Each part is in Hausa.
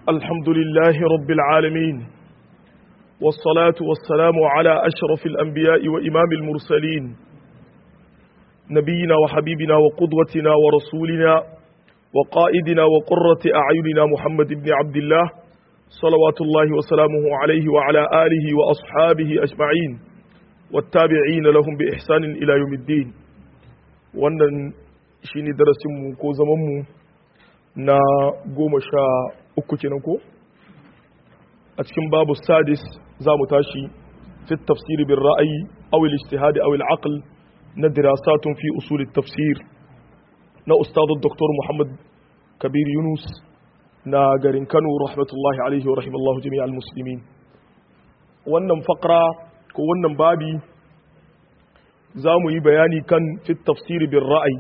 الحمد لله رب العالمين والصلاة والسلام على أشرف الأنبياء وإمام المرسلين نبينا وحبيبنا وقدوتنا ورسولنا وقائدنا وقرة أعيننا محمد بن عبد الله صلوات الله وسلامه عليه وعلى آله وأصحابه أجمعين والتابعين لهم بإحسان إلى يوم الدين wannan shine darasinmu ko zamanmu na goma sha uku kenan ko a cikin babu sadis za mu tashi fi tafsiri bin ra'ayi aw al-ijtihad aw al-aql na dirasatun fi usul tafsir na ustad dr muhammad kabir yunus na garin kano rahmatullahi alaihi wa rahimallahu jami'al muslimin wannan faqra ko wannan babi za mu yi bayani kan fi tafsiri bin ra'ayi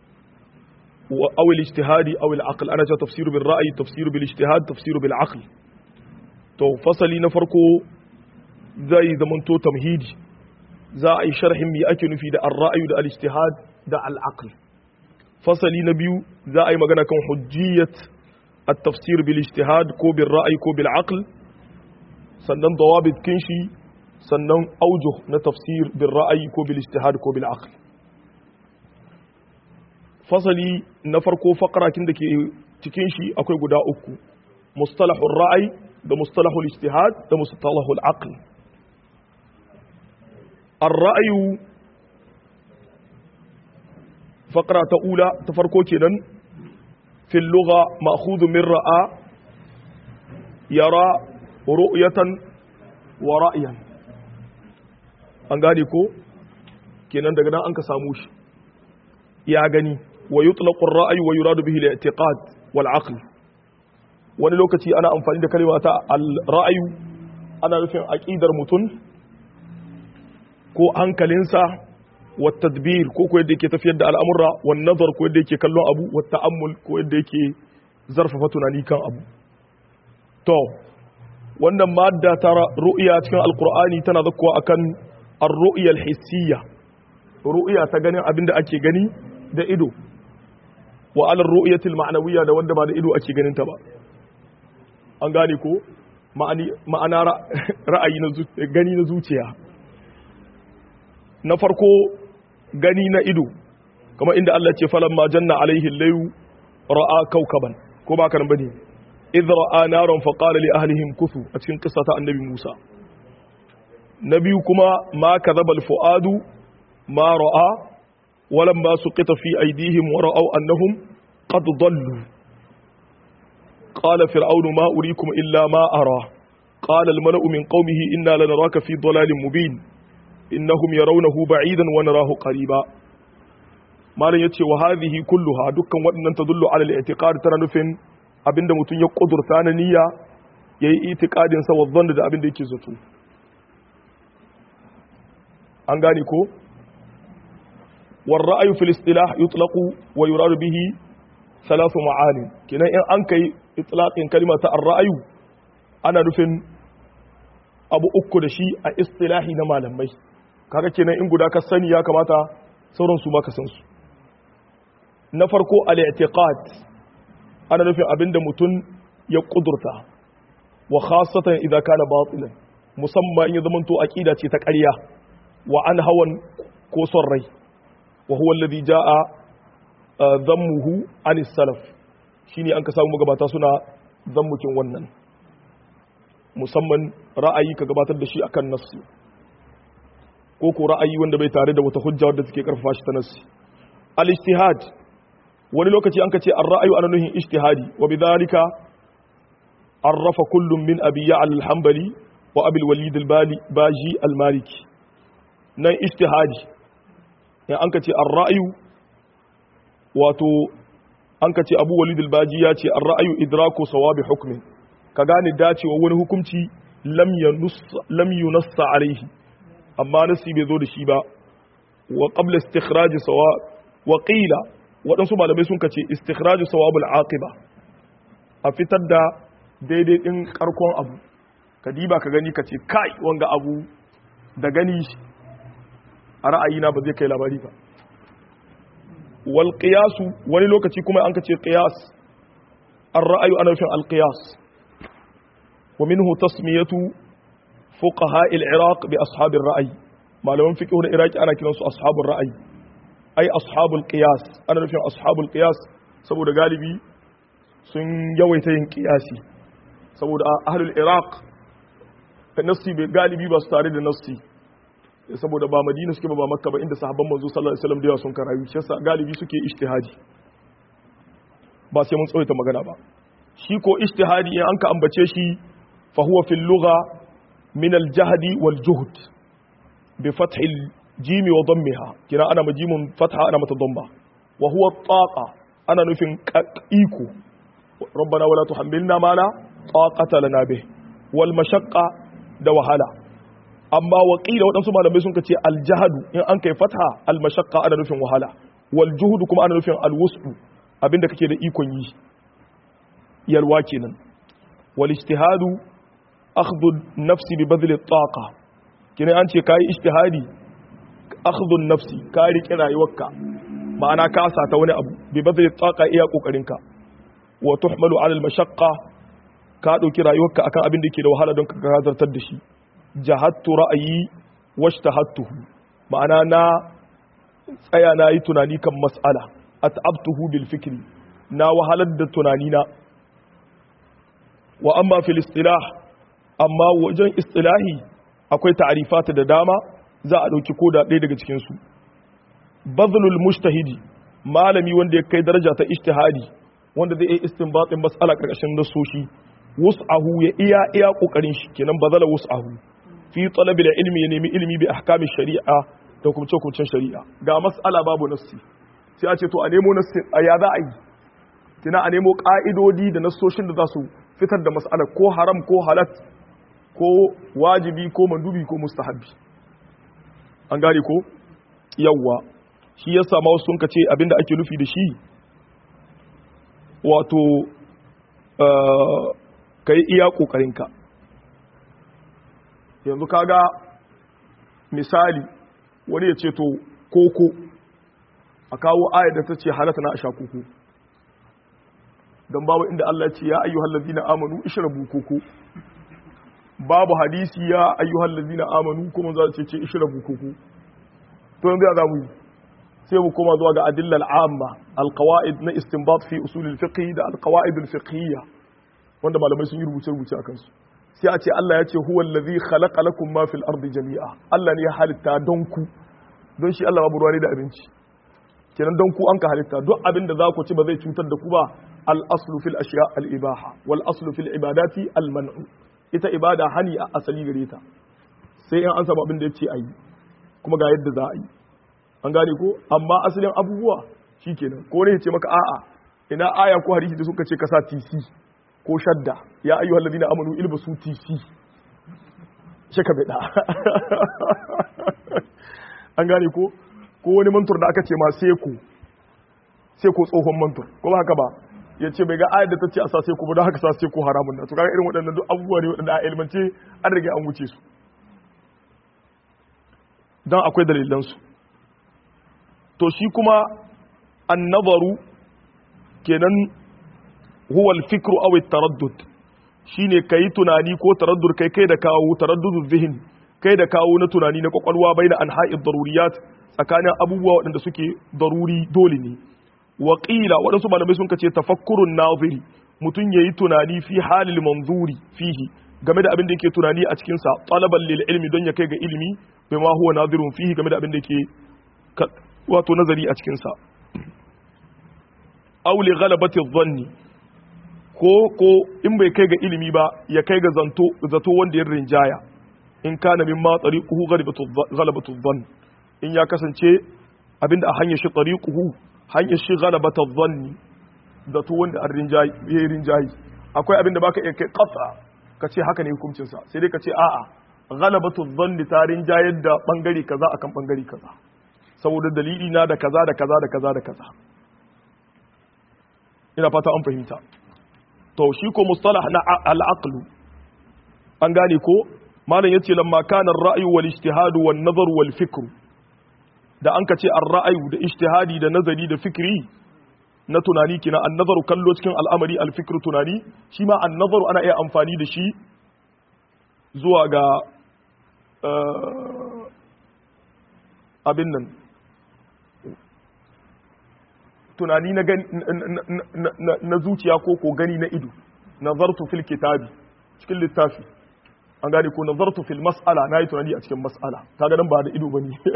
أو الاجتهاد أو العقل أنا جاء تفسير بالرأي تفسير بالاجتهاد تفسير بالعقل تو فصلي نفرقو زي زمنتو تمهيد za a yi sharhin me ake nufi da ar-ra'ayu da al-ijtihad da al-aql fasali na biyu za a yi magana kan hujjiyat at-tafsir bil ijtihad ko bil ra'yi ko bil aql sannan dawabit kinshi sannan aujuh na tafsir bil ra'yi ko bil ijtihad ko bil aql fasali na farko fakarakin da ke cikin shi akwai guda uku mustalahul ra'ayi da mustalahul ijtihad da mustalahul aql ar-ra'yu fakara ta ula ta farko kenan fil lugha ma'khudhu min ra'a yara ru'yatan wa ra'yan an gane ko kenan daga nan an ka samu shi ya gani wa yutlaqu ar-ra'yu wa yuradu bihi al-i'tiqad wal 'aql wani lokaci ana amfani da kalma ta al-ra'yu ana nufin aqidar mutum ko hankalinsa wa tadbir ko ko yadda yake tafiyar da al'amura wa nazar ko yadda yake kallon abu wa ta'ammul ko yadda yake zarfafa tunani kan abu to wannan madda ta ru'ya cikin alqur'ani tana zakkuwa akan ar-ru'ya al-hissiyya ru'ya ta ganin abinda ake gani da ido wa alar ru'yatil ma'nawiyya da wanda ba da ido ake ganin ta ba an gane ko ma'ana ra'ayi na gani na zuciya na farko gani na ido kamar inda Allah ce falan ma janna alaihi layu ra'a kaukaban ko ba ka nan bane idh ra'a naran fa qala li ahlihim kufu a cikin kissa ta annabi Musa na biyu kuma ma kadhaba al fuadu ma ra'a ولما سقط في أيديهم ورأوا أنهم قد ضلوا قال فرعون ما أريكم إلا ما أرى قال الملأ من قومه إنا لنراك في ضلال مبين إنهم يرونه بعيدا ونراه قريبا ما لن يتشي وهذه كلها دكا وأن تدل على الاعتقاد ترى نفن abinda mutum ya kudurta na niyya yayi itikadin sa wa da abinda yake zato an gane ko والرأي في الاصطلاح يطلق ويراد به ثلاث معاني كنا إن أنكي إطلاق كلمة الرأي أنا نفن أبو أكو دشي اصطلاحي نما لمي kaga kenan in guda ka sani ya kamata sauran su ma ka san su na farko al-i'tiqad ana nufin abinda mutum ya kudurta wa khassatan idza kana batilan musamman in ya zamanto aqida ce ta ƙarya wa an hawan ko son rai وهو الذي جاء ذمه عن السلف shine an ka samu magabata suna zammukin wannan musamman ra'ayi ka gabatar da shi akan nassi ko ko ra'ayi wanda bai tare da wata hujja wadda take karfafa shi ta nassi al-ijtihad wani lokaci an ka ce ar-ra'ayu ana nuhin ijtihadi wa bidhalika arrafa kullum min abi ya'al al-hanbali wa abi al-walid al-baji al-maliki nan ijtihadi in an ka ce an ra'ayu wato an ka ce abu walid albaji ya ce an ra'ayu idraku sawabi hukmin ka gane dacewa wani hukunci lam yunassa alaihi amma nasi bai zo da shi ba wa qabla istikhraj sawab wa qila waɗansu malamai sun ka ce istikhraj sawabul aqiba a fitar da daidai din karkon abu ka diba ka gani ka ce kai wanga abu da gani a ra'ayina ba zai kai labari ba wal qiyasu wani lokaci kuma an ka ce qiyas ar ra'ayu ana nufin al qiyas wa minhu tasmiyatu fuqaha al-iraq bi ashabir ra'ayi malaman fiqh na iraki ana kiransu ashabur ra'ayi ai ashabul qiyas ana nufin ashabul qiyas saboda galibi sun yawaita yin qiyasi saboda ahlul iraq nassi bai galibi ba su tare da nassi saboda ba madina suke ba makka ba inda sahabban manzo sallallahu alaihi wasallam da yawa sun karayu shi yasa galibi suke ijtihadi ba sai mun tsawaita magana ba shi ko ijtihadi in an ka ambace shi fa huwa fil lugha min al jahdi wal juhd bi fath al jim wa dammiha kina ana majimun fatha ana mata damma wa huwa taqa ana nufin iko rabbana wala tuhammilna ma la taqata lana bih wal mashaqqa da wahala amma waƙila waɗansu malamai sun ce aljahadu in an kai fatha almashaqqa ana nufin wahala wal juhudu kuma ana nufin alwusdu abinda kake da ikon yi yalwa kenan wal ijtihadu akhdhu nafsi bi badli taqa kina an ce kai ijtihadi akhdhu nafsi ka riƙe rayuwarka ma'ana ka sata wani abu bi badli taqa iya kokarinka wa tuhmalu ala almashaqqa ka dauki rayuwarka akan abin da yake da wahala don ka gazartar da shi jahattu ra'ayi washtahattuhu ma'ana na tsaya na yi tunani kan mas'ala at'abtuhu bil fikri na wahalar da tunani na wa amma fil istilah amma wajen istilahi akwai ta'rifata da dama za a dauki koda ɗaya daga cikin su bazlul mujtahidi malami wanda ya kai daraja ta ijtihadi wanda zai yi istinbatin mas'ala karkashin nasoshi wus'ahu ya iya iya kokarin shi kenan bazala wus'ahu fi talabi da ilmi ya nemi ilmi bi ahkamin shari'a da kuma hukuncin shari'a ga mas'ala babu nassi sai a ce to a nemo nassi a ya za a yi kina a nemo ka'idodi da nassoshin da za su fitar da mas'ala ko haram ko halat ko wajibi ko mandubi ko mustahabbi an gane ko yawwa shi ya sama wasu sun ce abinda ake nufi da shi wato ka yi iya ƙoƙarinka yanzu kaga misali wani ya ce to koko a kawo ayar da ta ce halatta na a sha koko don babu inda Allah ce ya ayyuhal ladina amanu ishrabu koko babu hadisi ya ayyuhal ladina amanu kuma za ce ce ishrabu koko to yanzu ya za mu yi sai mu koma zuwa ga adillal amma alqawaid na istinbat fi usul al-fiqh da alqawaid al-fiqhiyya wanda malamai sun yi rubuce rubuce akan su sai a ce Allah ya ce huwa allazi khalaqa lakum ma fil ardi jami'a Allah ne ya halitta don ku don shi Allah babu ruwa ne da abinci kenan don ku an ka halitta duk abin da za ku ci ba zai cutar da ku ba al aslu fil ashiya al ibaha wal aslu fil ibadati al man'u ita ibada hani a asali gare ta sai in an samu abin da ya ce ayi kuma ga yadda za a yi an gane ko amma asalin abubuwa shikenan ko ne ya ce maka a'a ina aya ko hadisi da suka ce ka sa tc ko shadda ya ayyuhal ladina amanu ilbasu tc shaka bida an gane ko ko wani mantur da aka ce ma seko seko tsohon mantur ko ba haka ba ya ce bai ga ayar da ta ce a sa seko ba don haka sa seko haramun na to kaga irin waɗannan duk abubuwa ne waɗanda a ilmance an rage an wuce su don akwai dalilansu to shi kuma an nazaru kenan huwa al-fikru aw at-taraddud shine kai tunani ko taraddud kai kai da kawo taraddudul zihin kai da kawo na tunani na kwakwalwa baina anha'id daruriyat tsakanin abubuwa waɗanda suke daruri dole ne wa qila waɗansu malamai sun kace tafakkurun naziri mutun yayi tunani fi halil manzuri fihi game da abin da yake tunani a cikin sa talaban lil ilmi don ya kai ga ilimi bima huwa nazirun fihi game da abin da yake wato nazari a cikin sa aw li ghalabati dhanni ko ko in bai kai ga ilimi ba ya kai ga zanto zato wanda ya rinjaya in kana min ma tariquhu ghalabatu dhann in ya kasance abinda a hanyar shi tariquhu hanyar shi ghalabatu dhann zato wanda an rinjayi ya rinjayi akwai abinda baka iya kai qat'a ka ce haka ne hukuncin sa sai dai ka ce a'a ghalabatu dhann ta rinjayar da bangare kaza akan bangare kaza saboda dalili na da kaza da kaza da kaza da kaza ina fata an fahimta to shi ko mustalah na al-aql an gane ko malam yace lamma kana ar-ra'yu wal ijtihadu wan nazar wal fikr da an kace ar-ra'yu da ijtihadi da nazari da fikri na tunani kina an nazaru kallo cikin al'amari al-fikr tunani shi ma an nazaru ana iya amfani da shi zuwa ga abin nan tunani na, na, zuciya ko ko gani na ido nazartu fil kitabi cikin littafi an gane ko nazartu fil mas'ala na yi tunani a cikin mas'ala ta ganin ba da ido ba ne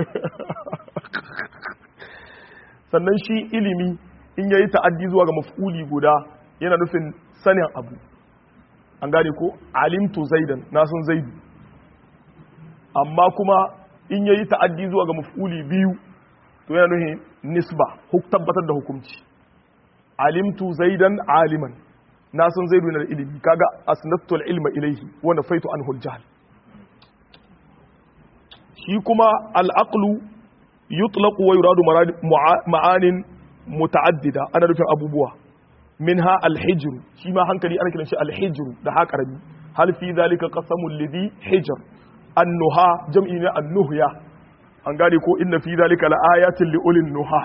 sannan shi ilimi in yayi ta'addi zuwa ga maf'uli guda yana nufin sanin abu an gane ko alimtu zaidan na san zaidu amma kuma in yayi ta'addi zuwa ga maf'uli biyu to yana nufin nisba huk tabbatar da hukunci alimtu zaidan aliman na san zaidu yana da ilimi kaga asnattu ilma ilaihi wa nafaitu anhu al-jahl shi kuma al-aqlu yutlaqu wa yuradu ma'anin muta'addida ana nufin abubuwa minha al-hijr shi ma hankali ana kiran shi al-hijr da ha karami hal fi zalika qasamul lidhi hijr an-nuha jam'i ne an-nuhya an gane ko inna fi zalika laayatin li ulil nuha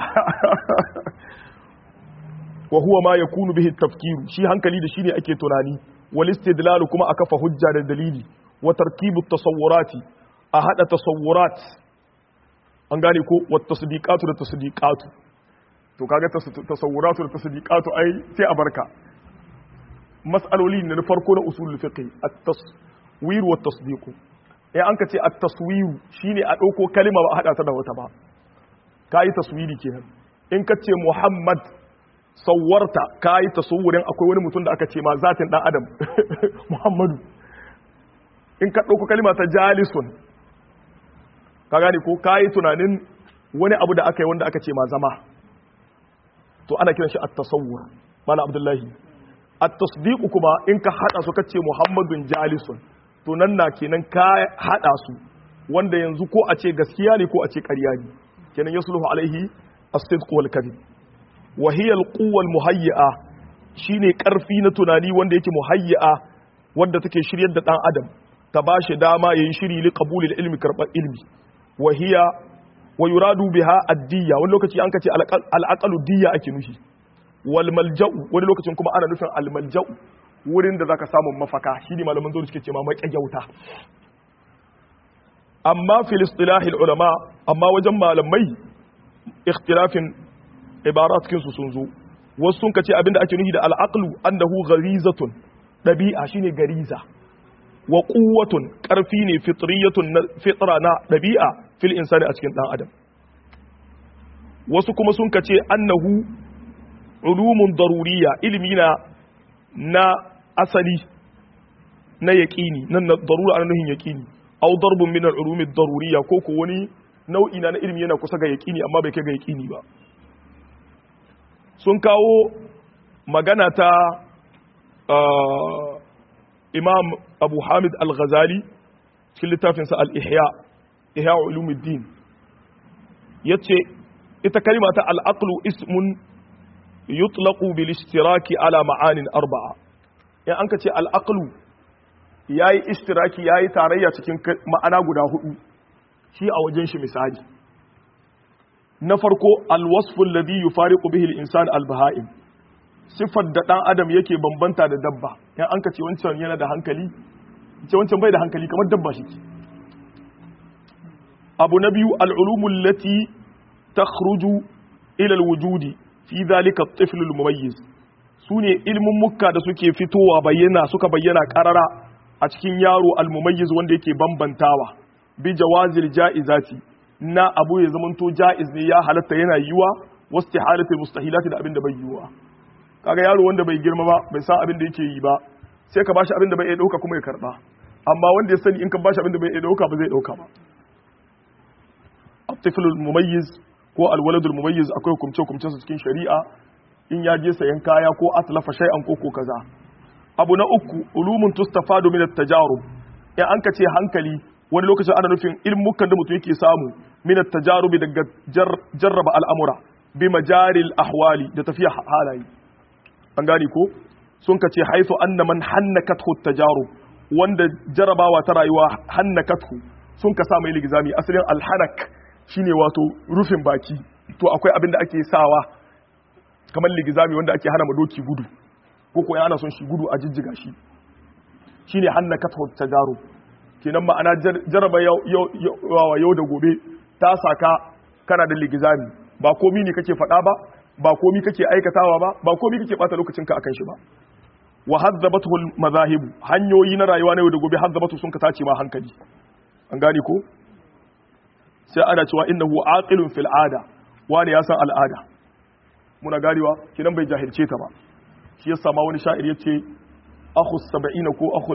wa huwa ma yakunu bihi at-tafkiru shi hankali da shine ake tunani wal istidlal kuma aka fa hujja da dalili wa tarkibu at-tasawwurati a hada tasawwurat an gane ko wa tasdiqatu da tasdiqatu to kaga tasawwuratu da tasdiqatu ai sai a barka mas'aloli ne na farko na usul fiqh at-taswir wa at-tasdiq eh an ka ce at-taswir shine a dauko kalima ba a hada ta da wata ba kai taswiri kenan in ka ce muhammad sawwarta kai tasawurin akwai wani mutum da aka ce ma zatin dan adam muhammadu in ka dauko kalima ta jalisun ka gane ko kai tunanin wani abu da aka yi wanda aka ce ma zama to ana kiran shi at-tasawwur mana abdullahi at-tasdiq kuma in ka hada su kace muhammadun jalisun to nan na kenan ka hada su wanda yanzu ko a ce gaskiya ne ko a ce ƙarya ne kenan yasluhu alaihi as-sidq wal kadhib wa hiya al-quwwa al-muhayyi'a shine karfi na tunani wanda yake muhayyi'a wanda take shiryar da dan adam ta bashi dama yayin shiri li qabulil ilmi karbar ilmi wa hiya wa yuradu biha ad-diyya wani lokaci an kace al-aqalu diyya ake nufi wal malja'u wani lokacin kuma ana nufin al malja'u wurin da zaka samu mafaka shine malaman zuwa suke cewa maƙyauta amma fil istilahi ulama amma wajen malamai ikhtilafin ibarat kin su sun zo wasu sun kace abinda ake nufi da al aqlu annahu gharizatun dabi'a shine gariza wa quwwatun karfi ne fitriyatun fitra na dabi'a fil insani a cikin dan adam wasu kuma sun kace annahu ulumun daruriya ilimi na na asali na yaƙini nan na darura ana nuhin yaƙini au darbun min al-ulumi daruriya ko ko wani nau'i na ilimi yana kusa ga yaƙini amma bai kai ga yaƙini ba sun kawo magana ta imam abu hamid al-ghazali cikin littafinsa al-ihya ihya ulumuddin yace ita kalima ta al-aqlu ismun yutlaqu bil ishtiraki ala ma'anin arba'a in an ka ce al-aqlu yayi ishtiraki yayi tarayya cikin ma'ana guda hudu shi a wajen shi misali na farko al-wasfu alladhi yufariqu bihi al-insan al-baha'im sifar da dan adam yake bambanta da dabba in an ka ce wancan yana da hankali ce wancan bai da hankali kamar dabba shi abu na biyu al-ulumu allati takhruju ila al-wujudi fi zalika at-tifl al-mumayyiz sune ilmin mukka da suke fitowa bayyana suka bayyana karara a cikin yaro al-mumayyiz wanda yake bambantawa bi jawazil jaizati na abu ya zamanto jaiz ne ya halatta yana yiwa wastihalati mustahilati da abin da bai yiwa kaga yaro wanda bai girma ba bai san abin da yake yi ba sai ka bashi abin da bai iya dauka kuma ya karba amma wanda ya sani in ka bashi abin da bai iya dauka ba zai dauka ba at-tifl al-mumayyiz ko alwaladul mumayyiz akwai hukumce hukumcen su cikin shari'a in ya je sayan kaya ko atlafa shay'an ko ko kaza abu na uku ulumun tustafadu min at-tajarub ya an kace hankali wani lokacin ana nufin ilmukan da mutum yake samu min at-tajarub daga jarraba al'amura bi majaril ahwali da tafiya halaye an gani ko sun kace haifu anna man hannakathu at-tajarub wanda jarabawa ta rayuwa hannakathu sun ka sa mai ligizami asalin alhanak shine wato rufin baki to akwai abin da ake sawa kamar ligizami wanda ake hana madoki gudu ko ko ana son shi gudu a jijjiga shi shine hannaka tajaru kenan ma'ana jaraba yau da gobe ta saka kana da ligizami ba komi ne kake faɗa ba ba komi kake aikatawa ba ba komi kake bata lokacinka akan shi ba wa hazzabatu mazahibu hanyoyi na rayuwa na yau da gobe hazzabatu sun ka tace ma hankali an gane ko sai ana cewa innahu aqilun fil ada wani ya san al'ada muna ganewa kinan bai jahilce ta ba shi yasa ma wani sha'ir yace akhu 70 ko akhu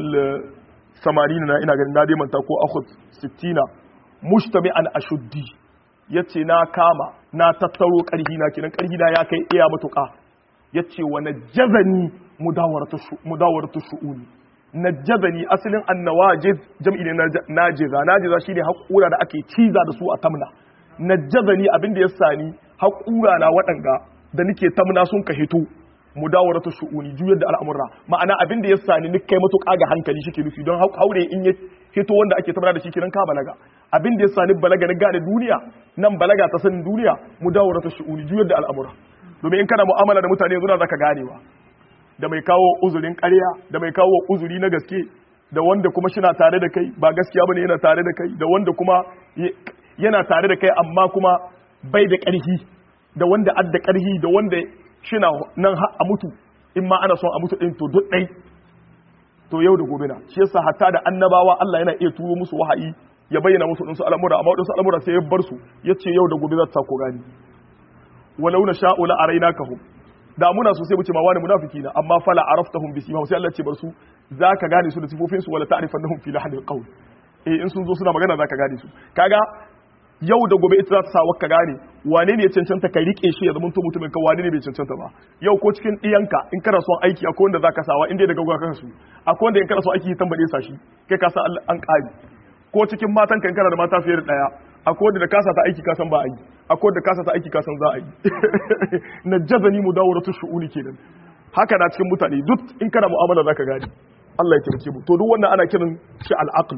80 na ina ganin na dai manta ko akhu 60 mujtami'an ashuddi yace na kama na tattaro karhi na kinan karhi na ya kai iya matuka yace wa najazani mudawaratu mudawaratu shu'uni najazani asalin annawajiz jam'i ne najiza najiza shine haƙura da ake ciza da su a tamna najazani abin da ya sani haƙura na waɗanga da nake tamna sun ka hito mudawaratu shu'uni juyar da al'amurra ma'ana abin da ya sani ni kai matuƙa ga hankali shi ke nufi don haure in ya hito wanda ake tamna da shi kiran ka balaga abin da ya sani balaga na gane duniya nan balaga ta sanin duniya mudawaratu shu'uni juyar da al'amurra domin in kana mu'amala da mutane yanzu zaka ganewa da mai kawo uzurin ƙarya da mai kawo uzuri na gaske da wanda kuma shina tare da kai ba gaskiya bane yana tare da kai da wanda kuma yana tare da kai amma kuma bai da ƙarfi da wanda adda ƙarfi da wanda shina nan a mutu in ma ana son a mutu ɗin to duk ɗai to yau da gobe na shi yasa hatta da annabawa Allah yana iya turo musu wahayi ya bayyana musu ɗinsu al'amura amma waɗansu al'amura sai ya bar su ya ce yau da gobe za ta ko gani walau na sha'u la arainakahum da muna so sai mu ce ma wani munafiki na amma fala araftahum bi simahum sai Allah ce bar su zaka gane su da sifofin su wala ta'rifannahum fi lahnil qawl eh in sun zo suna magana zaka gane su kaga yau da gobe ita za ta sa ka gane wane ne ya cancanta ka rike shi ya zama to mutumin ka wane ne bai cancanta ba yau ko cikin diyanka in kana son aiki akwai wanda zaka sawa in dai daga gwa kansu akwai wanda in kana son aiki tambade sa shi kai ka san an kari ko cikin matan kan kana da mata fiye da daya akwai wanda da kasa ta aiki kasan ba a yi akwai wanda kasa ta aiki kasan za a yi na jazani mu dawo ratu shu'uni kenan haka na cikin mutane duk in kana mu'amala zaka gani Allah ya taimake mu to duk wannan ana kiran shi al-aql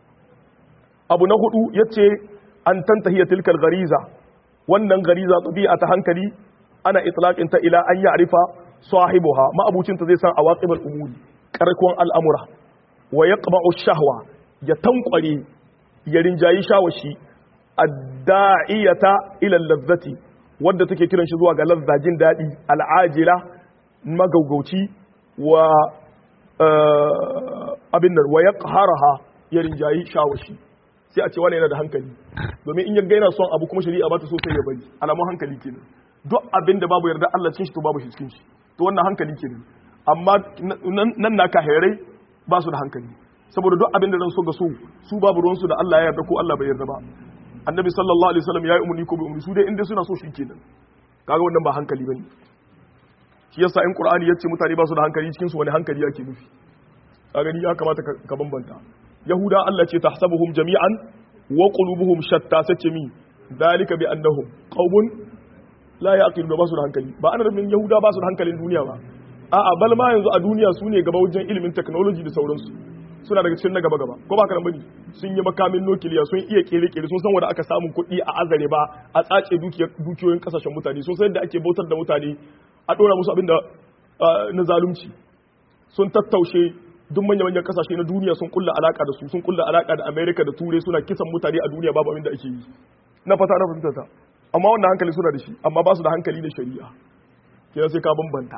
abu na hudu yace an tantahiya tilkal gariza wannan gariza tabi'a ta hankali ana itlaqin ta ila an ya'rifa sahibuha ma'abucin ta zai san awaqibul umuri karkon al'amura wa yaqba'u shahwa ya tankware ya rinjayi shawashi adda'iyata ila lazzati wadda take kiran shi zuwa ga lazza jin dadi al'ajila magaugauci wa abin nan wa yaqharaha ya rinjayi shawashi sai a ce wani yana da hankali domin in ya gaina son abu kuma shari'a ba ta so sai ya bari alamun hankali kenan duk abin da babu yarda Allah cikin shi to babu shi cikin shi to wannan hankali kenan amma nan na kahirai ba su da hankali saboda duk abin da zan so ga so su babu ruwan su da Allah ya yarda ko Allah bai yarda ba annabi sallallahu alaihi wasallam ya yi umarni ko bai umarni su dai inda suna so shi kenan kaga wannan ba hankali bane shi yasa in qur'ani yace mutane ba su da hankali cikin su wani hankali yake nufi kaga ni ya kamata ka bambanta yahuda Allah ce tahsabuhum jami'an wa qulubuhum shatta sace mi dalika bi annahum qaumun la yaqilun ba su da hankali ba ana rabin yahuda ba su da hankalin duniya ba a'a bal ma yanzu a duniya su ne gaba wajen ilimin technology da sauransu suna daga cikin na gaba gaba ko ba ka bane sun yi makamin nukiliya sun iya kere kere sun san wanda aka samu kuɗi a azare ba a tsace dukiyoyin kasashen mutane sun san yadda ake bautar da mutane a dora musu abin da na zalunci sun tattaushe duk manya-manyan kasashe na duniya sun kulla alaka da su sun kulla alaka da america da turai suna kisan mutane a duniya babu abin da ake yi na fata na fahimta ta amma wannan hankali suna da shi amma ba su da hankali da shari'a kenan sai ka bambanta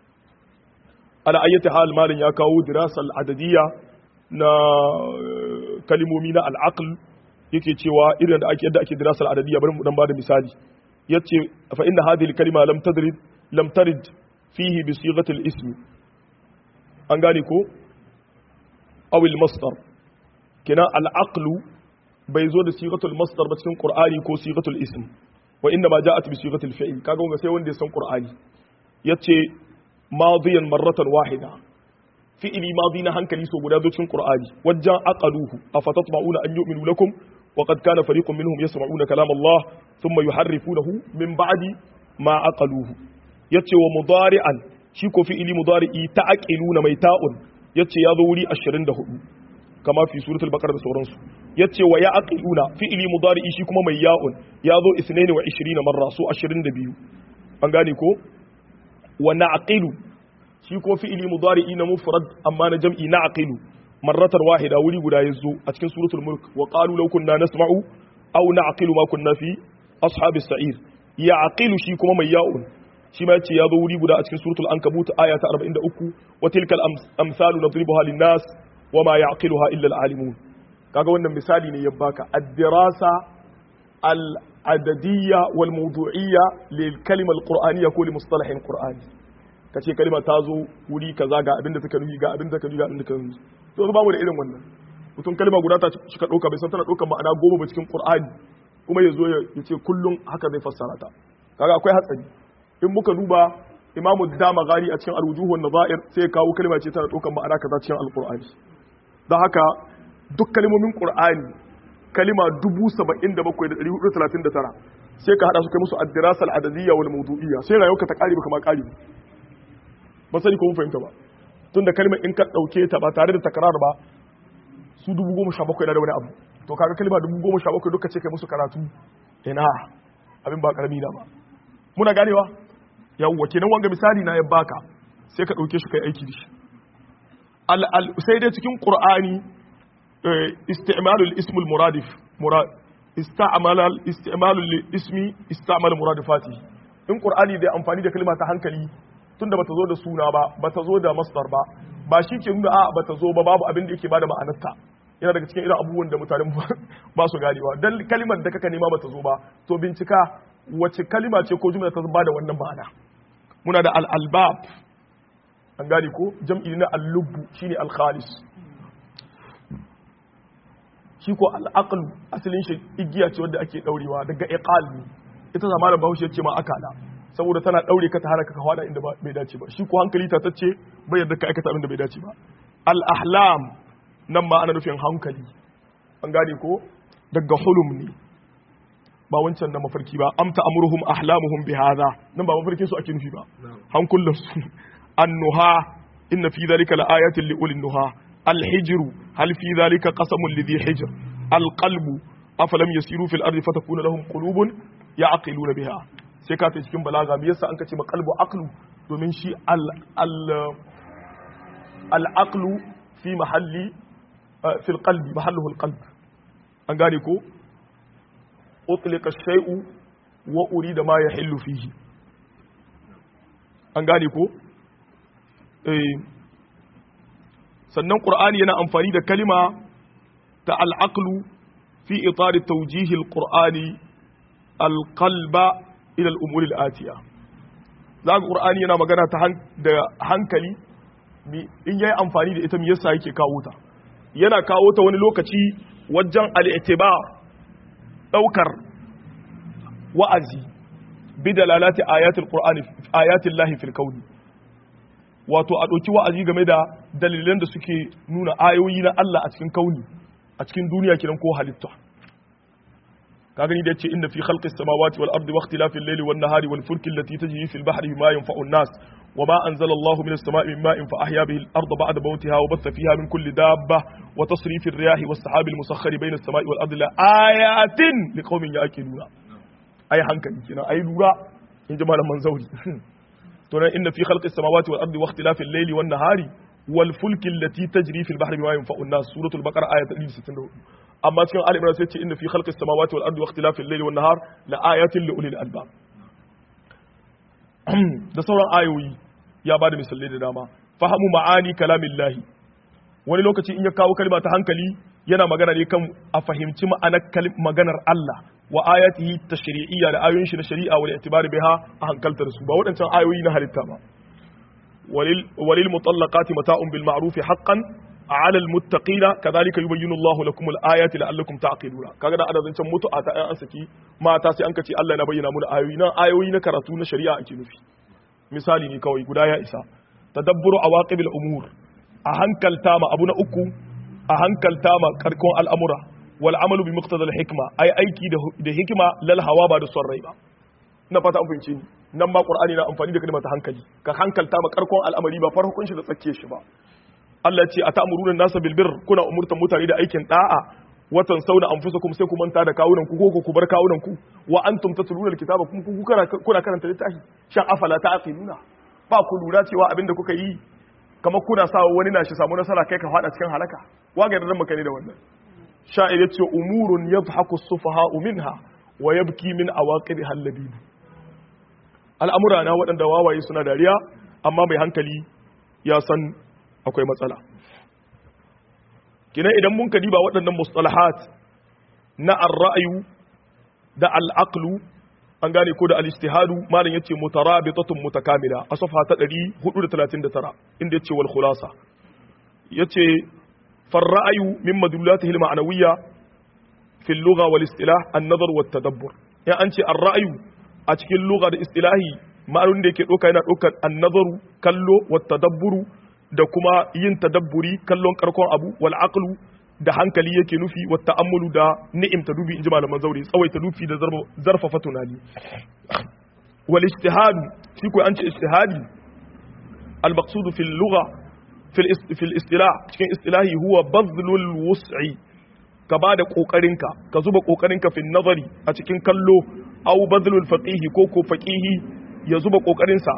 ala ayyati hal malin ya kawo dirasal adadiyya na kalimomi na al'aql yake cewa irin da ake yadda ake dirasal adadiyya bari mu dan bada misali yace fa inna hadhihi al-kalima lam tadrid lam tarid fihi bi sighati al-ism an gane ko aw al-masdar kina al-aqlu bai zo da sigatul masdar ba cikin qur'ani ko sigatul ism wa inna ma ja'at bi sigatul fi'l kaga wanga sai wanda ya san qur'ani yace madiyan marratan wahida fi'li madi na hankali so guda zo cikin qur'ani wajjan aqaluhu afatatma'una an yu'minu lakum wa qad kana fariqun minhum yasma'una kalam Allah thumma yuharrifunahu min ba'di ma aqaluhu yace wa mudari'an shi ko fi'li mudari'i ta'aqiluna mai ta'un yace ya zo wuri 24 kama fi suratul baqara da sauransu yace wa ya'qiluna fi'li mudari'i shi kuma mai ya'un ya zo 22 marra so 22 an gane ko wa na'qilu shi ko fi'li mudari'i na mufrad amma na jam'i na'qilu marratan wahida wuri guda yazo a cikin suratul mulk wa qalu law kunna nasma'u aw na'qilu ma kunna fi ashabis sa'ir ya'qilu shi kuma mai ya'un shi ma yace yazo wuri guda a cikin suratul ankabut aya ta 43 wa tilkal amsalu nadribuha lin-nas wa ma ya'qiluha illa al-alimun kaga wannan misali ne ya baka ad-dirasa al-adadiyya wal mawdu'iyya lil kalima al-qur'aniyya ko li mustalahin qur'ani kace kalima ta zo wuri kaza ga abinda take nufi ga abinda take nufi ga abinda take nufi to ba mu da irin wannan mutum kalma guda ta shi ka dauka bai san tana daukan ma'ana goma ba cikin qur'ani kuma ya zo ya ce kullum haka zai fassara ta kaga akwai hatsari in muka duba imamu dama gari a cikin alwujuhun nazair sai kawo kalma ce tana daukan ma'ana kaza cikin alqur'ani don haka duk kalmomin qur'ani kalima 77439 sai ka hada su kai musu ad-dirasa al-adadiyya wal mawdu'iyya sai rayuwarka ta kare baka ma kare ba sani ko mun fahimta ba tunda kalmar in ka dauke ta ba tare da takrar ba su 17000 da wani abu to kaga kalma 17000 duka ce kai musu karatu ina abin ba karami na ba muna ganewa yawwa kenan wanga misali na ya baka sai ka dauke shi kai aiki da shi al sai dai cikin qur'ani isti'malul ismul muradif murad ista'malal isti'malul ismi ista'mal muradifati in qur'ani da amfani da kalma ta hankali tunda bata zo da suna ba bata zo da masdar ba ba shi ke nuna a bata zo ba babu abin da yake bada ma'anarta yana daga cikin irin abubuwan da mutanen ba su ganewa dan kalimar da kaka nema bata zo ba to bincika wace kalima ce ko jumla ta bada wannan ma'ana muna da al-albab an gane ko jam'i na al-lubbu shine al-khalis shi ko al-aql asalin shi igiya ce wanda ake daurewa daga iqal ne ita zamanin bahaushe ce ma akala saboda tana daure ka ta hana ka hada inda bai dace ba shi ko hankali ta tace bai yarda ka aikata abin da bai dace ba al-ahlam nan ma ana nufin hankali an gane ko daga hulum ne ba wancan na mafarki ba amta amruhum ahlamuhum bi hadha nan ba mafarkin su ake nufi ba hankulan su annuha inna fi dhalika laayatin li ulil nuha الحجر هل في ذلك قسم لذي حجر القلب أفلم يسيروا في الأرض فتكون لهم قلوب يعقلون بها sai ka ta cikin balaga me yasa an ka ce ma qalbu aqlu domin shi al al al aqlu fi mahalli fi al qalbi mahalluhu al qalb an gane ko utliqa shay'u wa urida ma yahillu fihi an gane ko eh sannan qur'ani yana amfani da kalima ta al aqlu fi itar tawjih al qur'ani al qalba ila al'umuri al'atiya za ga ƙur'ani yana magana ta da hankali in yayi amfani da ita me yasa yake kawo ta yana kawo ta wani lokaci wajen al'itibar ɗaukar wa'azi bi dalalati ayatul qur'ani ayatul lahi fil kauni wato a ɗauki wa'azi game da dalilan da suke nuna ayoyi na Allah a cikin kauni a cikin duniya kiran ko halitta ka gani da yace inna fi khalqi samawati wal ardi wa ikhtilafi al-layli wan nahari wal fulki allati tajri fil bahri bima yanfa'u an-nas wa ma anzala Allahu minas sama'i min ma'in fa ahya bihi al-arda ba'da mawtiha wa batha fiha min kulli dabba wa tasrifi ar-riyahi was sahabi al-musakhkhari bayna as-sama'i wal ardi la ayatin liqaumin ya'qiluna ay hankali kina ay lura in ji malaman zauri to nan inna fi khalqi samawati wal ardi wa ikhtilafi al-layli wan nahari wal fulki allati tajri fil bahri bima yanfa'u an-nas suratul baqara ayat 164 amma cikin Ali Imran sai ce inna fi khalqis samawati wal ardi wa ikhtilafil layli wan nahar la ayatin li ulil albab da sauran ayoyi ya bada misalai da dama fahamu ma'ani kalamillahi wani lokaci in ya kawo kalma ta hankali yana magana ne kan a fahimci ma'anar maganar Allah wa ayatihi tashri'iyya da ayoyin shi na shari'a wal i'tibari biha a hankaltar su ba waɗancan ayoyi na halitta ba walil mutallaqati mata'un bil ma'ruf haqqan على المتقين كذلك يبين الله لكم الآيات لعلكم تعقلون kaga da adadin can mutu a ta an saki mata sai an kace Allah na bayyana mu ayoyi na ayoyi na karatu na shari'a ake nufi misali ne kawai guda ya isa tadabburu awaqibil umur a hankalta ma abu na uku a hankalta ma karkon al'amura wal amalu bi muqtadal hikma ai aiki da hikima lal hawa ba da son rai ba ina fata an fahimce ni nan ma qur'ani na amfani da kalmar ta hankali ka hankalta ma karkon al'amari ba farkon shi da tsakke shi ba Allah ce a ta'amuruna nasa bil birr kuna umurtan mutane da aikin da'a watan sauna anfusakum sai ku manta da kawunan ku ko ku bar kawunan ku wa antum tatluna alkitaba kun kuna karanta littafi shan afala ta'qiluna ba ku lura cewa abinda kuka yi kamar kuna sa wani na shi samu nasara kai ka fada cikin halaka waga da maka ne da wannan sha'ir ya ce umurun yadhaku sufaha minha wa yabki min awaqib halabib al'amura na waɗanda wawaye suna dariya amma mai hankali ya san akwai matsala kina idan mun kadiba waɗannan mustalahat na ar-ra'yu da al-aqlu an gane ko da al-ijtihadu malam yace mutarabitatun mutakamila a safha ta 439 inda yace wal khulasa yace far ra'yu min madlulatihi al-ma'nawiyya fi al-lugha wal istilah an-nazar wat tadabbur ya an ce ar-ra'yu a cikin lugha da istilahi ma'anun da yake doka yana dokar an-nazaru kallo wat tadabburu da kuma yin tadabburi kallon karkon abu wal aqlu da hankali yake nufi wa ta'ammulu da ni'imta dubi inji malaman zauri tsawaita dufi da zarfafa tunani wal ijtihad shi ko an ce ijtihadi al maqsud fil lugha fil fil istilah cikin istilahi huwa badlul wus'i ka bada kokarinka ka zuba kokarinka fil nazari a cikin kallo aw badlul faqihi ko ko faqihi ya zuba kokarinsa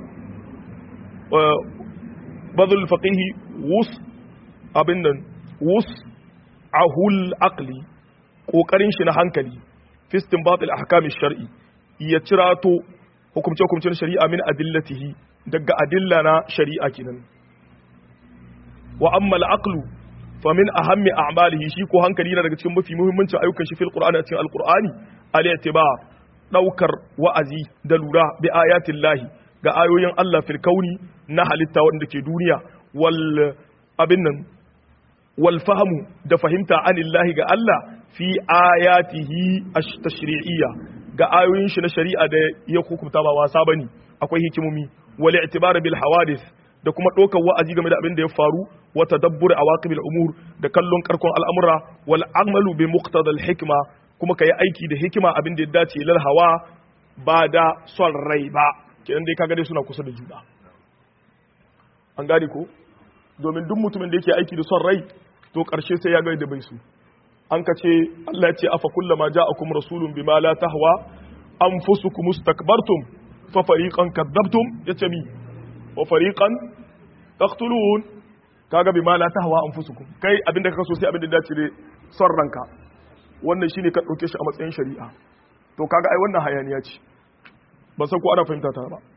badlul faqihi wus abin nan wus ahul aqli kokarin shi na hankali fi istinbat al ahkam shar'i ya cirato hukumce hukumcen shari'a min adillatihi daga adilla na shari'a kenan wa amma al aqlu fa min ahammi a'malihi shi ko hankali na daga cikin mafi muhimmancin ayyukan shi fil qur'ani a cikin al qur'ani al i'tibar daukar wa'azi da lura bi ayatin lahi ga ayoyin Allah fil kauni na halitta wanda ke duniya wal abin nan walfahamu da fahimta anillahi ga Allah fi ayatihi tashri'iyya ga ayoyin shi na shari'a da ya hukunta ba wasa bane akwai hikimomi wal i'tibar bil hawadith da kuma ɗaukar wa'azi game da abin da ya faru wa tadabbur awaqibil umur da kallon karkon al'amura wal amalu bi muqtada al hikma kuma kai aiki da hikima abin da ya dace lal hawa ba da son rai ba kenan dai kaga dai suna kusa da juna an gane ko domin duk mutumin da yake aiki da son rai to ƙarshe sai ya gani da bai su an ka ce Allah ya ce afa kullama ja'akum rasulun bima la tahwa anfusukum mustakbartum fa fariqan kadzabtum yace mi wa fariqan taqtulun kaga bima la tahwa anfusukum kai abinda kaka so sai abinda dace da son ranka wannan shine ka dauke shi a matsayin shari'a to kaga ai wannan hayaniya ce ba san ko ana fahimta ta ba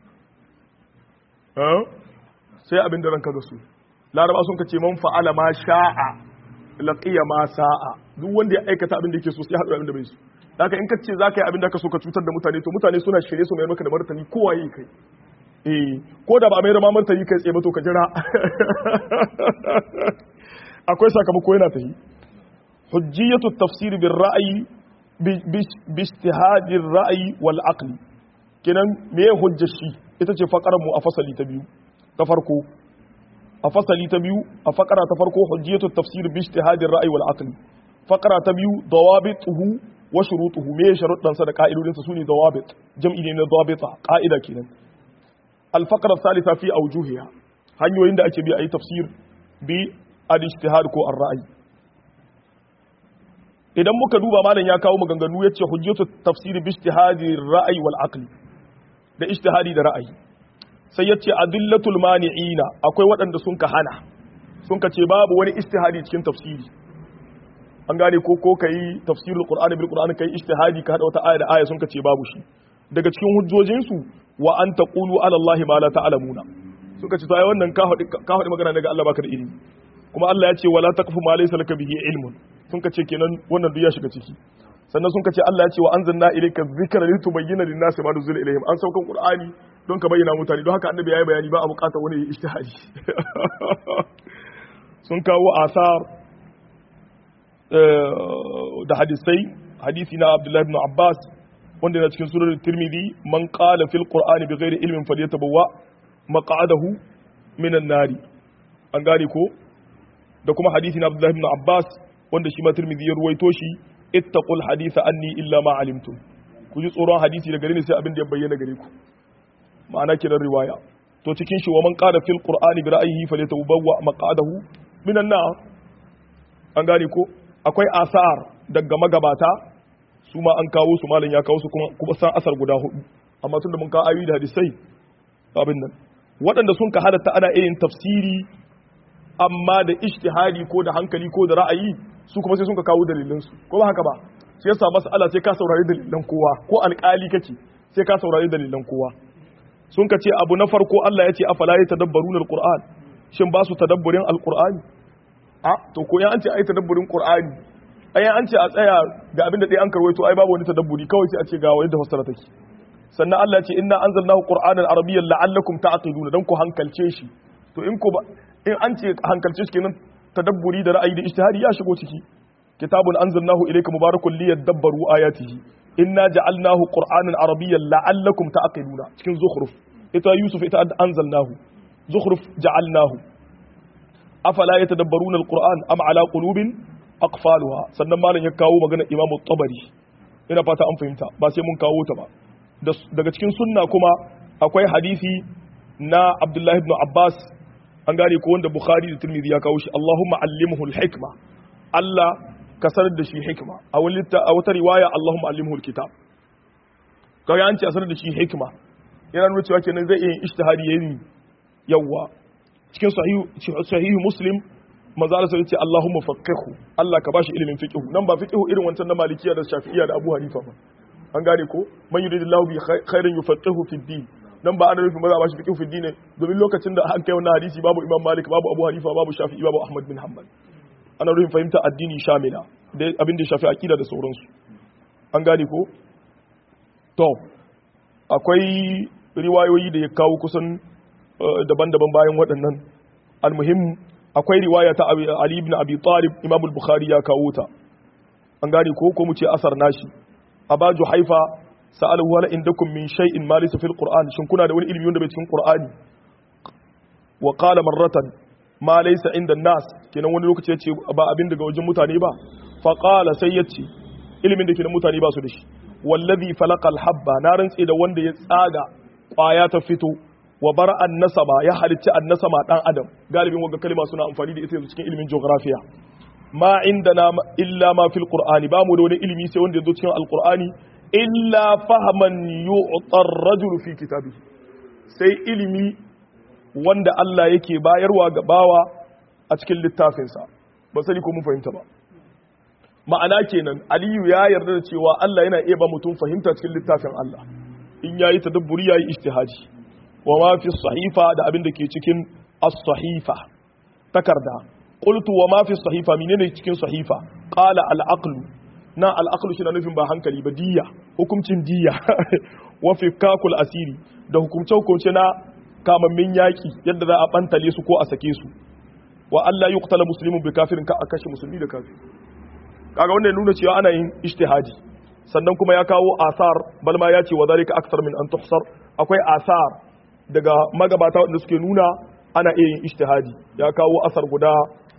sai abinda ranka ga su laraba sun kace man fa'ala ma sha'a laqiya ma sa'a duk wanda ya aikata abin da yake so sai haɗu abin da bai so haka in kace zaka yi abin da ka so ka cutar da mutane to mutane suna shirye su mai maka da martani kowa yi kai eh ko da ba mai rama martani kai tsaye ba to ka jira akwai sakamako yana tafi hujjiyatu tafsir bil ra'yi bi ijtihadi ra'yi wal aqli kenan me hujjar shi ita ce fakarar mu a fasali ta biyu ta farko a fasali ta biyu a fakara ta farko hujjiyatu tafsir bi ijtihadin ra'yi wal aqli fakara ta biyu dawabituhu wa shurutuhu me sharuɗan sa da ka'idodin sa sune dawabit jam'i ne na dawabita ka'ida kenan al faqra thalitha fi awjuhiha hanyoyin da ake bi ayi tafsir bi al ijtihad ko ar ra'yi idan muka duba malam ya kawo maganganu yace hujjatu tafsir bi ijtihadi ra'yi wal aqli da ijtihadi da ra'ayi sai ya ce adillatul mani'ina akwai waɗanda sun ka hana sun ka ce babu wani istihadi cikin tafsiri an gane ko ko kai tafsirul qur'ani bil qur'ani kai istihadi ka hada wata aya da aya sun ka ce babu shi daga cikin hujjojin su wa an taqulu ala allahi ma la ta'lamuna suka ce to ai wannan ka hadi ka hadi magana daga Allah baka da ilimi kuma Allah ya ce wala taqfu ma laysa laka bihi ilmun sun ka ce kenan wannan duk ya shiga ciki sannan sun ka ce Allah ya ce wa anzalna ilayka dhikra litubayyana lin-nasi ma nuzila ilayhim an saukan qur'ani don ka bayyana mutane don haka annabi yayi bayani ba a bukatar wani ijtihadi sun kawo asar da hadisai hadisi na Abdullah ibn Abbas wanda yana cikin surar Tirmidhi man qala fil qur'ani bighairi ilmin falyatabawwa maq'adahu minan nari an gane ko da kuma hadisi na Abdullah ibn Abbas wanda shi ma Tirmidhi ya ruwaito shi ittaqul haditha anni illa ma alimtum ku ji tsoron hadisi daga gare ni sai abin da ya bayyana gare ku ma'ana kiran riwaya to cikin shi wa man qala fil qur'ani bi ra'yihi falyatabawwa maq'adahu minan nar an gane ko akwai asar daga magabata su ma an kawo su malam ya kawo su kuma kuma san asar guda hudu amma tunda mun kawo ayoyi da hadisai abin nan waɗanda sun ka halatta ana irin tafsiri amma da ijtihadi ko da hankali ko da ra'ayi su kuma sai sun ka kawo dalilan su ko ba haka ba shi yasa mas'ala sai ka saurari dalilan kowa ko alƙali kake sai ka saurari dalilan kowa sun ka ce abu na farko Allah ya ce afala yatadabbaruna alquran shin ba su tadabburin alqur'ani a to ko ya an ce ai tadabburin qur'ani ai an ce a tsaya ga abin da dai an karwaito ai babu wani tadabburi kawai sai a ce ga wani da fassara take sannan Allah ya ce inna anzalnahu qur'anan arabiyyan la'allakum ta'qiluna dan ku hankalce shi to in ko ba in an ce hankalce shi kenan tadabburi da ra'ayi da ijtihadi ya shigo ciki kitabun anzalnahu ilayka mubarakun liyadabbaru ayatihi inna ja'alnahu qur'anan arabiyyan la'allakum ta'qiluna cikin zukhruf ita yusuf ita anzalnahu zukhruf ja'alnahu afala yatadabbaruna alquran am ala qulubin aqfaluha sannan malam ya kawo magana imamu tabari ina fata an fahimta ba sai mun kawo ta ba daga cikin sunna kuma akwai hadisi na abdullahi ibn abbas an gane ko wanda bukhari da tirmidhi ya kawo shi allahumma allimhu alhikma allah ka sanar da shi hikma a wata riwaya allahumma allimhu alkitab kawai an ce a sanar da shi hikma yana nuna cewa kenan zai iya ijtihadi yayin yawwa cikin sahihu muslim maza da sai ce Allahumma faqihu Allah ka bashi ilimin fiqhu nan ba fiqhu irin wancan na malikiya da shafi'iyya da Abu Hanifa ba an gane ko man yuridillahu bi khairin yufaqihu fi din nan ba ana nufin maza bashi fiqhu fi din domin lokacin da an kai wannan hadisi babu Imam Malik babu Abu Hanifa babu Shafi'i babu Ahmad bin Hanbal ana nufin fahimta addini shamila da abin da ya shafi aqida da sauransu an gane ko to akwai riwayoyi da ya kawo kusan daban-daban bayan waɗannan almuhim akwai riwaya ta Ali ibn Abi Talib Imam al-Bukhari ya kawo ta an gane ko ko mu ce asar nashi Abaju Haifa sa'alahu wala indakum min shay'in ma laysa fil Qur'an shin kuna da wani ilimi wanda bai cikin Qur'ani wa qala marratan ma laysa inda nas kenan wani lokaci yace ba abin daga wajen mutane ba fa qala sai yace ilimin da ke da mutane ba su da shi wallazi falaqal habba na rantse da wanda ya tsaga kwaya ta fito wa bar annasaba ya halicci annasama dan adam galibin wanga kalma suna amfani da ita yanzu cikin ilimin geographiya ma indana illa ma fil qur'ani ba mu da wani ilimi sai wanda yazo cikin alqur'ani illa fahaman yu'tar rajulu fi kitabi sai ilimi wanda Allah yake bayarwa ga bawa a cikin littafinsa ba sani ko mun fahimta ba ma'ana kenan aliyu ya yarda da cewa Allah yana iya ba mutum fahimta cikin littafin Allah in yayi tadabburi yayi ijtihadi wa ma fi sahifa da abin da ke cikin as-sahifa takarda qultu wa ma fi sahifa menene cikin sahifa qala al-aql na al-aql shi na nufin ba hankali ba diya hukuncin diya wa fi kakul asiri da hukumce hukumce na kamammin yaki yadda za a bantale su ko a sake su wa Allah yuqtala muslimun bi kafirin ka a kashe musulmi da kafir kaga wannan nuna cewa ana yin ijtihadi sannan kuma ya kawo asar balma ya ce wa zalika akthar min an tuhsar akwai asar daga magabata wanda suke nuna ana iya yin ijtihadi ya kawo asar guda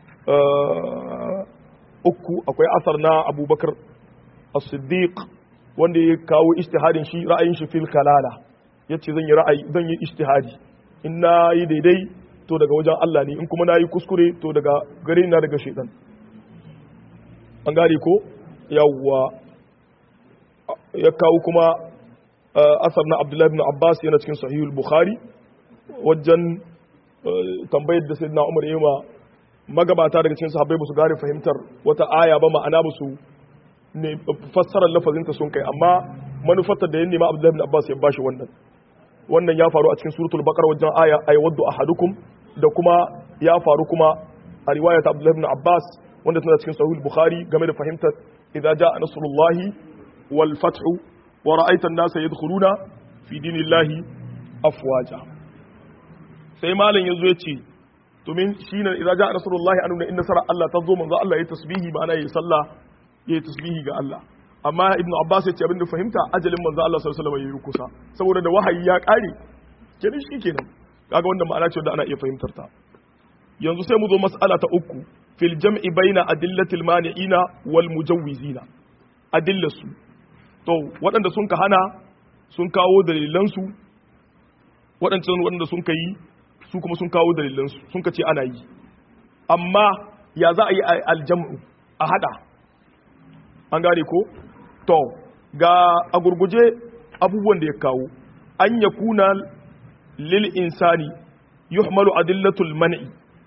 uku akwai asar na abubakar as-siddiq wanda ya kawo ijtihadin shi ra'ayin shi fil kalala yace zan yi ra'ayi zan yi ijtihadi in na yi daidai to daga wajen Allah ne in kuma na yi kuskure to daga gare na daga shaitan an gane ko yawwa ya kawo kuma asar na abdullahi ibn abbas yana cikin sahihul bukhari wajen tambayar da sayyidina umar yayi ma magabata daga cikin sahabbai ba su gane fahimtar wata aya ba ma'ana ba su ne fassarar lafazin ta sun kai amma manufarta da ya nema abdullahi ibn abbas ya bashi wannan wannan ya faru a cikin suratul baqara wajen aya aywaddu ahadukum da kuma ya faru kuma a riwayat abdullahi ibn abbas wanda tana cikin sahih bukhari game da fahimtar idza jaa nasrullahi wal fathu wa ra'aita an-nasa yadkhuluna fi dinillahi afwaja sai malam yazo ya ce to min shine idza jaa nasrullahi anuna inna sara Allah tazo manzo Allah yayi tasbihi ma'ana yayi sallah yayi tasbihi ga Allah amma ibnu abbas ya ce abinda fahimta ajalin manzo Allah sallallahu alaihi wasallam yayi kusa saboda da wahayi ya kare kenan shikenan kaga wannan ma'ana ce da ana iya fahimtar ta yanzu sai mu zo mas'ala ta uku fil jam'i baina adillatil mani'ina wal mujawwizina adillasu to waɗanda sun ka hana sun kawo dalilansu waɗancan waɗanda sun ka yi su kuma sun kawo dalilansu sun ka ce ana yi amma ya za a yi aljam'u a hada an gane ko to ga a gurguje abubuwan da ya kawo an ya kuna lil insani yuhmalu adillatul man'i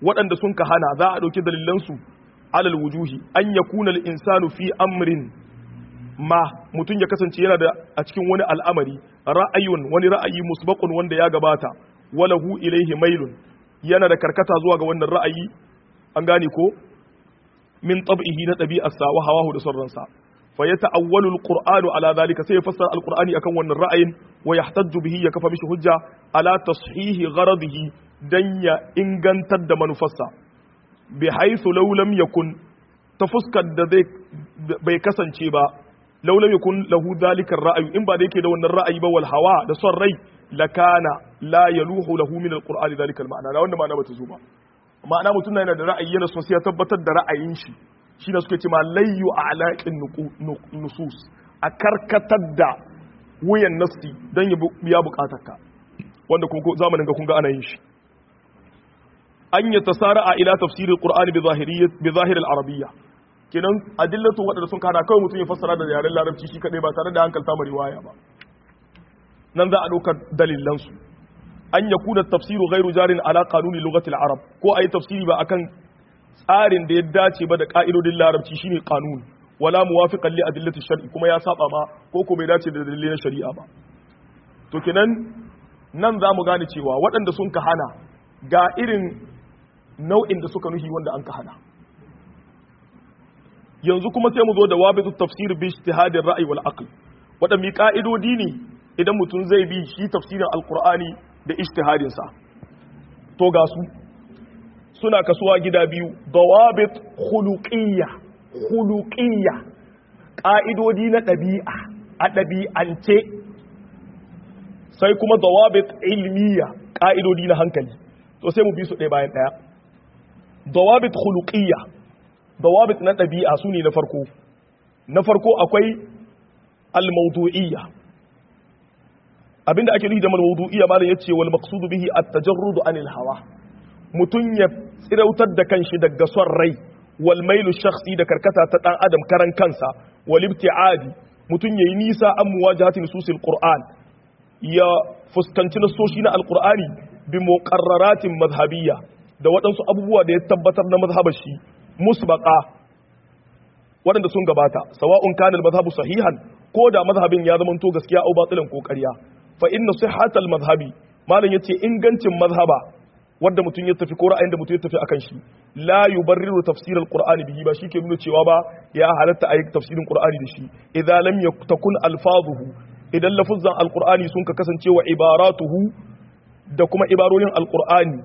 waɗanda sun ka hana za a ɗauki dalilansu alal wujuhi an yakuna al-insanu fi amrin ma mutum ya kasance yana da a cikin wani al'amari ra'ayun wani ra'ayi musbaqun wanda ya gabata walahu ilaihi mailun yana da karkata zuwa ga wannan ra'ayi an gane ko min tab'ihi na ɗabi'arsa wa hawahu da sarransa fa ya ta'awwalu alqur'anu ala zalika sai ya fassara alqur'ani akan wannan ra'ayin wa yahtaju bihi ya kafa mishi hujja ala tashihi gharadihi dan ya ingantar da manufarsa bi haythu law lam yakun ta fuskar da zai bai kasance ba law lam yakun lahu zalika ra'ayu in ba da yake da wannan ra'ayi ba wal hawa da son rai lakana la yaluhu lahu min alqur'ani zalika al-ma'na da wannan ma'ana bata zo ba ma'ana mutum yana da ra'ayi yana so sai ya tabbatar da ra'ayin shi shi ne suke ce ma layyu a alaƙin nusus a karkatar da wuyan nasti don ya biya bukatarka wanda zamanin ga kun ga ana yin shi an yi tasara a ila tafsirin qur'ani bi zahirin arabiyya kenan adillatu waɗanda sun kana kawai mutum ya fassara da yaren larabci shi kaɗai ba tare da hankalta ma riwaya ba nan za a ɗaukar dalilansu an ya kuna tafsiru gairu jarin ala kanuni lugatil arab ko a yi tafsiri ba akan tsarin da ya dace ba da ka'idodin larabci shine kanun wala muwafiqan li adillati shar'i kuma ya saba ma ko ko bai dace da dalilin shari'a ba to kenan nan za mu gane cewa waɗanda sun ka hana ga irin nau'in da suka nuhi wanda an ka hana yanzu kuma sai mu zo da wabitu tafsir bi ijtihadin ra'yi wal aql waɗanne ka'idodi ne idan mutum zai bi shi tafsirin alqur'ani da ijtihadin sa to ga su suna kasuwa gida biyu dawabit khuluqiyya khuluqiyya ƙa'idodi na ɗabi'a a ɗabi'ance sai kuma dawabit ilmiya ƙa'idodi na hankali to sai mu bi su ɗaya bayan ɗaya dawabit khuluqiyya dawabit na ɗabi'a su ne na farko na farko akwai al-mawdu'iyya abinda ake nufi da al-mawdu'iyya malam yace wal maqsudu bihi at-tajarrud anil hawa mutum ya tsirautar da kanshi daga son rai wal mailu shakhsi da karkata ta dan adam karan kansa wal ibtiadi mutum yayi nisa an muwajahati nususil qur'an ya fuskanci nasoshi na alqur'ani bi muqarraratin madhhabiyya da waɗansu abubuwa da ya tabbatar na mazhabar shi musbaqa waɗanda sun gabata sawa'un kana al-madhhabu sahihan ko da mazhabin ya zama to gaskiya au batilan ko ƙarya fa inna sihhatal madhhabi malam yace ingancin mazhaba wanda mutum ya tafi ko ra'ayin da mutum ya tafi akan shi la yubarriru tafsir alqur'ani bihi ba shi ke nuna cewa ba ya halatta ayi tafsirin qur'ani da shi idza lam yakun alfazuhu idan lafuzan alqur'ani sun ka kasance wa ibaratuhu da kuma ibarorin alqur'ani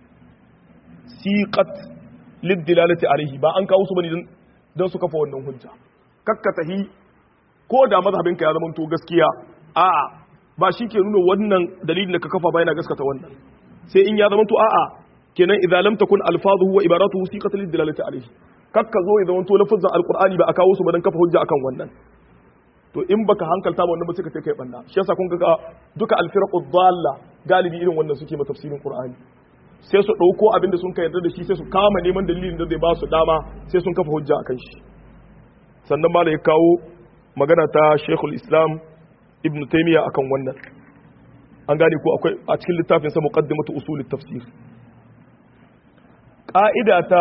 siqat lidilalati alaihi ba an kawo su bane dan su kafa wannan hujja kakkatahi ko da mazhabinka ya zama to gaskiya a'a ba shi ke nuna wannan dalilin da ka kafa ba yana gaskata wannan sai in ya zama to a'a kenan idza lam takun alfazuhu wa ibaratuhu siqat lid dilalati alayhi kakka zo ya zama to lafazin alqur'ani ba a kawo su ba dan kafa hujja akan wannan to in baka hankalta ba wannan ba sai ka kai banda shi yasa kun ga duka alfiraqu dhalla galibi irin wannan suke ma tafsirin qur'ani sai su dauko abin da sun ka yarda da shi sai su kama neman dalilin da zai ba su dama sai sun kafa hujja akan shi sannan malai ya kawo magana ta Sheikhul Islam Ibn Taymiyyah akan wannan an gane ko akwai a cikin littafin sa muqaddimatu usul tafsir ka'ida ta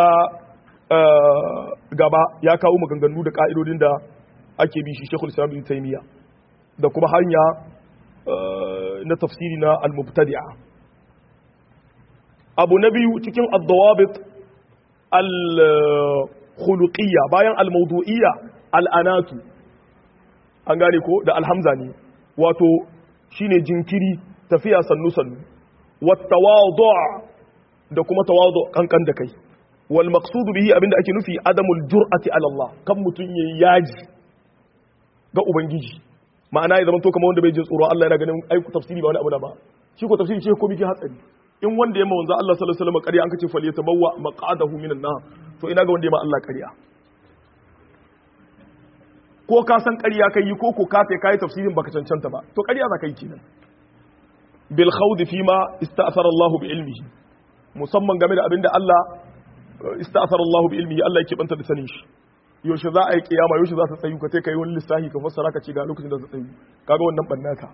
gaba ya kawo maganganu da ka'idodin da ake bi shi Sheikhul Islam Ibn Taymiyyah da kuma hanya na tafsiri na al-mubtadi'a abu na biyu cikin ad-dawabit al-khuluqiyya bayan al-mawdu'iyya al-anatu an gane ko da alhamza ne wato shine jinkiri tafiya sannu sannu wattawadu da kuma tawadu kankan da kai wal maqsudu bihi abinda ake nufi adamul jur'ati ala Allah kan mutun yayi yaji ga ubangiji ma'ana ya zama to kamar wanda bai jin tsoro Allah yana ganin ai tafsiri ba wani abu da ba shi ko tafsiri ce ko biki hatsari in wanda ya ma wanzu Allah sallallahu alaihi wasallam ƙarya an kace fal yatabawwa maq'adahu minan nar to ina ga wanda ya ma Allah ƙarya ko ka san ƙarya kai yi ko ko ka kai kai tafsirin baka cancanta ba to ƙarya za ka yi kenan bil khawdi fi ma ista'thara Allah bi ilmihi musamman game da abinda Allah ista'thara Allah bi ilmihi Allah yake banta da sanin shi yaushe za a yi kiyama yaushe za ta tsayu ka kai wani lissafi ka fassara ka ce ga lokacin da za ta tsayu kaga wannan bannata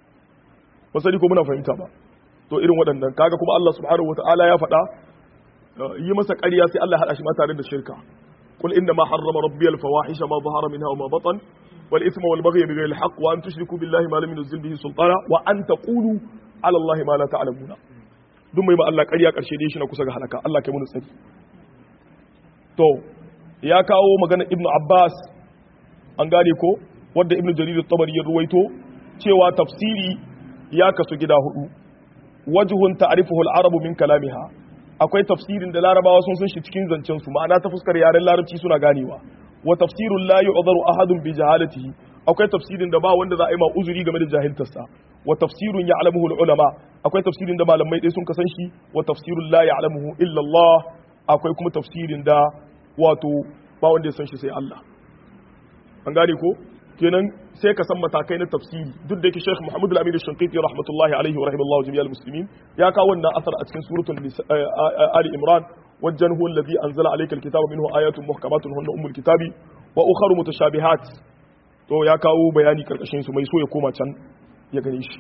ba sani ko muna fahimta ba to irin waɗannan kaga kuma Allah subhanahu wataala ya faɗa yi masa ƙarya sai Allah hada shi ma tare da shirka qul inna ma harrama rabbi al fawahisha ma zahara minha wa ma batan wal ithma wal baghy bighayri al haqq wa an tushriku billahi ma lam yunzil bihi sultana wa an taqulu ala allahi ma la ta'lamuna duk mai ma Allah ƙarya ƙarshe dai shi na kusa ga halaka Allah kai mun tsari to ya kawo magana ibnu abbas an gane ko wanda ibnu jarir at-tabari ya ruwaito cewa tafsiri ya kasu gida hudu wajhun ta'rifuhu al-arabu min kalamiha akwai tafsirin da larabawa sun san shi cikin zancen su ma'ana ta fuskar yaren larabci suna ganewa wa tafsirun la yu'dharu ahadun bi jahalatihi akwai tafsirin da ba wanda za a yi ma uzuri game da jahiltarsa wa tafsirun ya'lamuhu al-ulama akwai tafsirin da malamai dai sun kasan shi wa tafsirun la ya'lamuhu illa Allah akwai kuma tafsirin da wato ba wanda ya san shi sai Allah an gane ko kenan sai ka san matakai na tafsiri duk da yake Sheikh Muhammad Al-Amin Al-Shanqiti rahmatullahi alaihi wa rahimallahu jami'al muslimin ya kawo wannan asar a cikin suratul Ali Imran wajen huwa alladhi anzala alayka al-kitaba minhu ayatun muhkamatun hunna ummul kitabi wa ukharu mutashabihat to ya kawo bayani karkashin su mai so ya koma can ya gane shi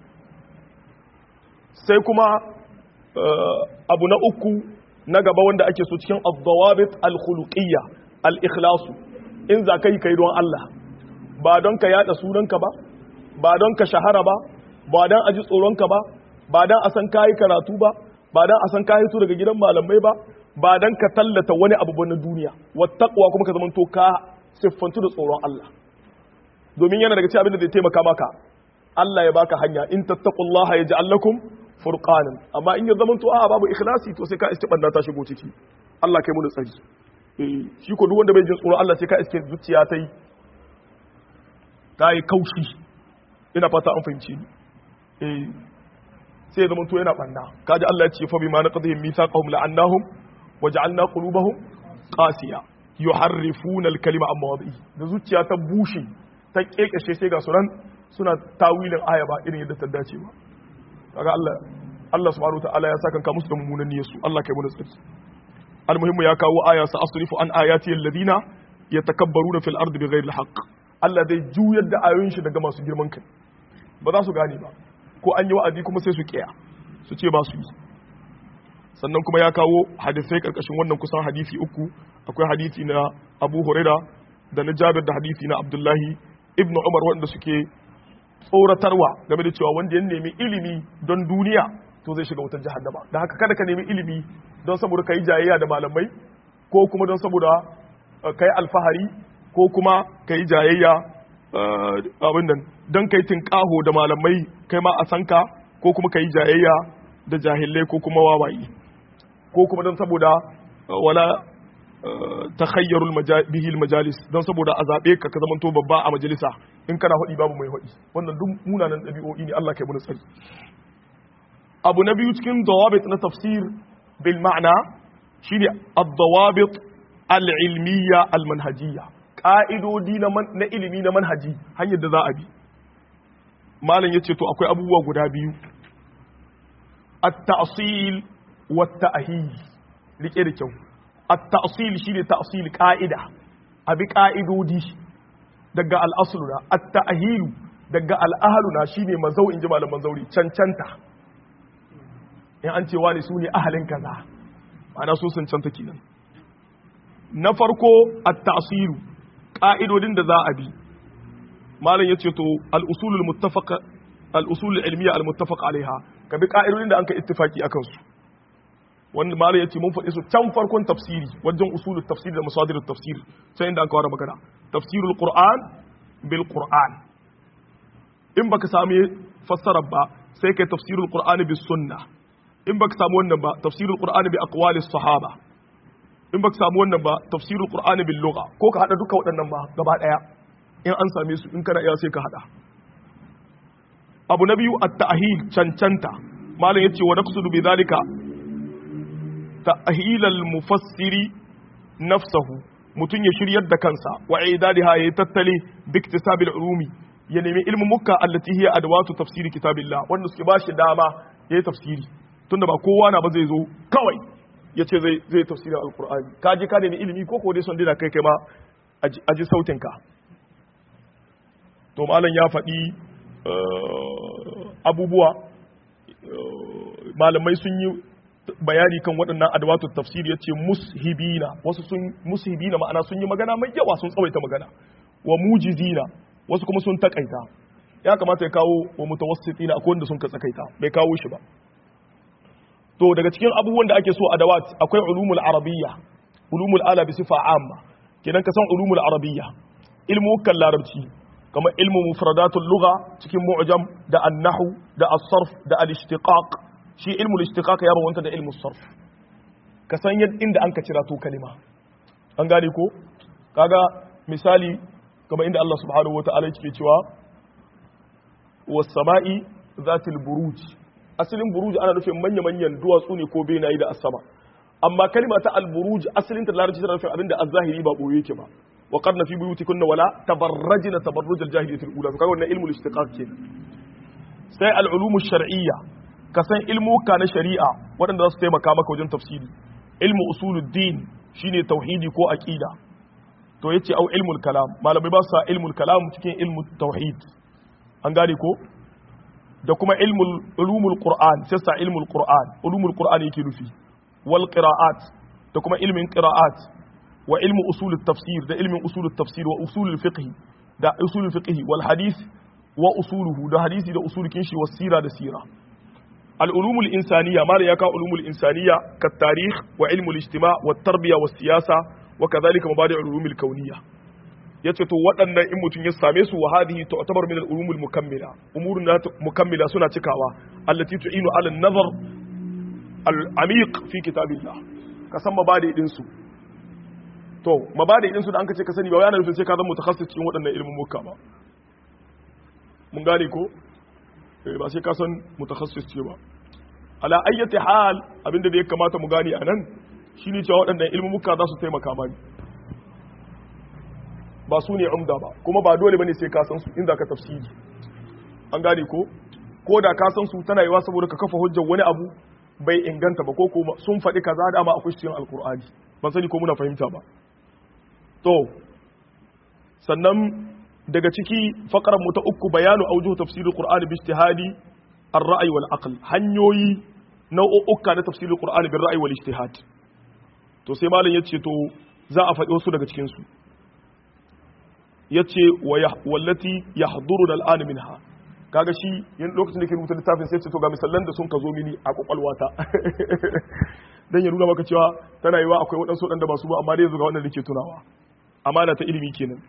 sai kuma abu na uku na gaba wanda ake so cikin ad-dawabit al-khuluqiyya al-ikhlas in za ka yi kai don Allah ba don ka yada sunanka ba ba don ka shahara ba ba don a ji tsoronka ba ba don a san kayi karatu ba ba don a san kayi su daga gidan malamai ba ba don ka tallata wani abu ba na duniya wattaqwa kuma ka zama to ka siffantu da tsoron Allah domin yana daga cikin abin da zai taimaka maka Allah ya baka hanya in tattaqullaha yaj'al lakum furqanan amma in ya zama to a babu ikhlasi to sai ka istibanda ta shigo ciki Allah kai mu da tsari eh shi ko duk wanda bai jin tsoron Allah sai ka iske zuciya ta yi ta yi kaushi ina fata an fahimci ni eh sai ya zama to yana banna kaji Allah ya ce fa bima naqdihim mithaqahum la'annahum waja'alna qulubahum qasiya yuharrifuna al-kalima amma wadi da zuciya ta bushe ta kekeshe sai ga sunan suna tawilin aya ba irin yadda ta dace ba kaga Allah Allah subhanahu ta'ala ya saka musu da mummunan niyyar su Allah kai mu tsari almuhimmu ya kawo aya sa asrifu an ayati alladhina yatakabbaruna fil ardi bighairi alhaq Allah zai juyar da ayoyin shi daga masu girman kai ba za su gane ba ko an yi wa'azi kuma sai su kiya su ce ba su yi sannan kuma ya kawo hadisai karkashin wannan kusan hadisi uku akwai hadisi na Abu Huraira da na Jabir da hadisi na Abdullahi ibn Umar wanda suke tsoratarwa game da cewa wanda ya nemi ilimi don duniya to zai shiga wutar jahannama da haka kada ka nemi ilimi don saboda kai jayayya da malamai ko kuma don saboda kai alfahari ko kuma kai jayayya abin nan don kai tinkaho da malamai kai ma a sanka ko kuma kai jayayya da jahilai ko kuma wawaye ko kuma don saboda wala takhayyarul bihi majalis don saboda a zabe ka ka zamanto babba a majalisa in kana hudi babu mai hudi wannan duk munanan dabi'o'i ne Allah kai mu tsari abu na biyu cikin dawabit na tafsir bil ma'na shine ad-dawabit al-ilmiyya al-manhajiyya ka'idodi na ilimi na manhaji hanyar da za a bi malam yace to akwai abubuwa guda biyu at-ta'sil wa at-ta'hil rike da kyau at-ta'sil shine ta'sil qa'ida abi qa'idodi daga al-aslu na at-ta'hil daga al-ahlu na shine mazau inji malaman zauri cancanta in an cewa ne su ne ahalin kaza ma'ana su cancanta kenan na farko at-ta'silu ka'idodin da za a bi malam yace to al-usulul muttafaq al-usul al-ilmiyya al-muttafaq alaiha ka bi ka'idodin da an ka ittifaki akan su wanda malam yace mun faɗi su can farkon tafsiri wajen usulul tafsir da masadirut tafsir sai inda an kawo magana tafsirul qur'an bil qur'an in baka sami fassara ba sai kai tafsirul qur'ani bis sunnah in baka samu wannan ba tafsirul qur'ani bi aqwalis sahaba in baka samu wannan ba tafsirul qur'ani bil lugha ko ka hada duka waɗannan ba gaba daya in an same su in kana iya sai ka hada abu na biyu at-ta'hil cancanta malam yace wa naqsudu bi zalika ta'hil al-mufassiri nafsahu mutun ya shiryar da kansa wa idadiha ya tattale bi iktisabil ulumi ya nemi ilmin mukka allati hiya adwatu tafsiri kitabillah wanda suke bashi dama yayi tafsiri tunda ba kowa na ba zai zo kawai ya ce zai tafsirin alkur'ani ka ji ka nemi ilimi ko ko dai son dina kai kai ma a ji sautin ka to malam ya faɗi abubuwa malamai sun yi bayani kan waɗannan adawatut tafsir yace mushibina wasu sun mushibina ma'ana sun yi magana mai yawa sun tsawaita magana wa mujizina wasu kuma sun takaita ya kamata ya kawo wa mutawassitina akwai wanda sun ka tsakaita bai kawo shi ba to daga cikin abubuwan da ake so adawat akwai ulumul arabiyya ulumul ala bi sifa amma kenan ka san ulumul arabiyya ilmu kan larabci kamar ilmu mufradatul lugha cikin mu'jam da an-nahw da as-sarf da al-ishtiqaq shi ilmu al-ishtiqaq ya bawanta da ilmu as-sarf ka san yadda inda an ka cira to kalima an gane ko kaga misali kamar inda Allah subhanahu wata'ala yake cewa was sama'i zatil buruj asalin buruj ana nufin manya-manyan duwatsu ne ko benayi da asama amma kalima ta al-buruj asalin ta larabci tana nufin abinda az-zahiri ba boye yake ba wa qarna fi buyutikunna wala tabarrajna tabarruj al-jahiliyyah al-ula to kaga wannan ilmul istiqaq ke sai al-ulum ash-shar'iyya ka san ilmuka na shari'a waɗanda za su taimaka maka wajen tafsiri ilmu usuluddin shine tauhidi ko aqida to yace au ilmul kalam malamai ba su sa ilmul kalam cikin ilmu tauhid an gane ko da kuma ilmul ulumul qur'an sai sa ilmul qur'an ulumul qur'an yake nufi wal qira'at da kuma ilmin qira'at wa ilmu usulut tafsir da ilmin usulut tafsir wa usulul fiqh da usulul fiqh wal hadith wa usuluhu da hadisi da usulukin shi was sira da sira al ulumul insaniya mala ya ka ulumul insaniya kat tarikh wa ilmul ijtima' wat tarbiya was siyasa wa kadhalika mabadi' ulumul kauniyya yace to waɗannan in mutum ya same su wa hadhihi tu'tabar min al-ulumul mukammila umurun na mukammila suna cikawa allati tu'inu ala an-nazar al-amiq fi kitabillah ka san mabadi din su to mabadi din su da an kace ka sani ba yana nufin sai ka zama mutakassis cikin waɗannan ilmin mukka ba mun gane ko eh ba sai ka san mutakassis ce ba ala ayyati hal abinda da ya kamata mu gane anan shine cewa waɗannan ilmin mukka za su taimaka mani ba su ne umda ba kuma ba dole bane sai ka san su inda ka tafsiri an gane ko ko da ka san su tana yiwa saboda ka kafa hujjar wani abu bai inganta ba ko kuma sun faɗi kaza da ma akwai cikin alkur'ani ban sani ko muna fahimta ba to sannan daga ciki faqarar mu ta uku bayanu aujuhu tafsirul qur'ani bi ijtihadi ar-ra'yi wal aql hanyoyi nau'uka na tafsirul qur'ani bil ra'yi wal ijtihad to sai malam yace to za a faɗi wasu daga cikin su ya ce wallati ya haduru da al'ani min ha kaga shi yin lokacin da ke rubuta littafin sai ce to ga misallan da sun ka zo mini a kwakwalwata don ya nuna maka cewa tana yiwa akwai waɗansu waɗanda ba su ba amma dai yanzu ga wannan da ke tunawa amana ta ilimi kenan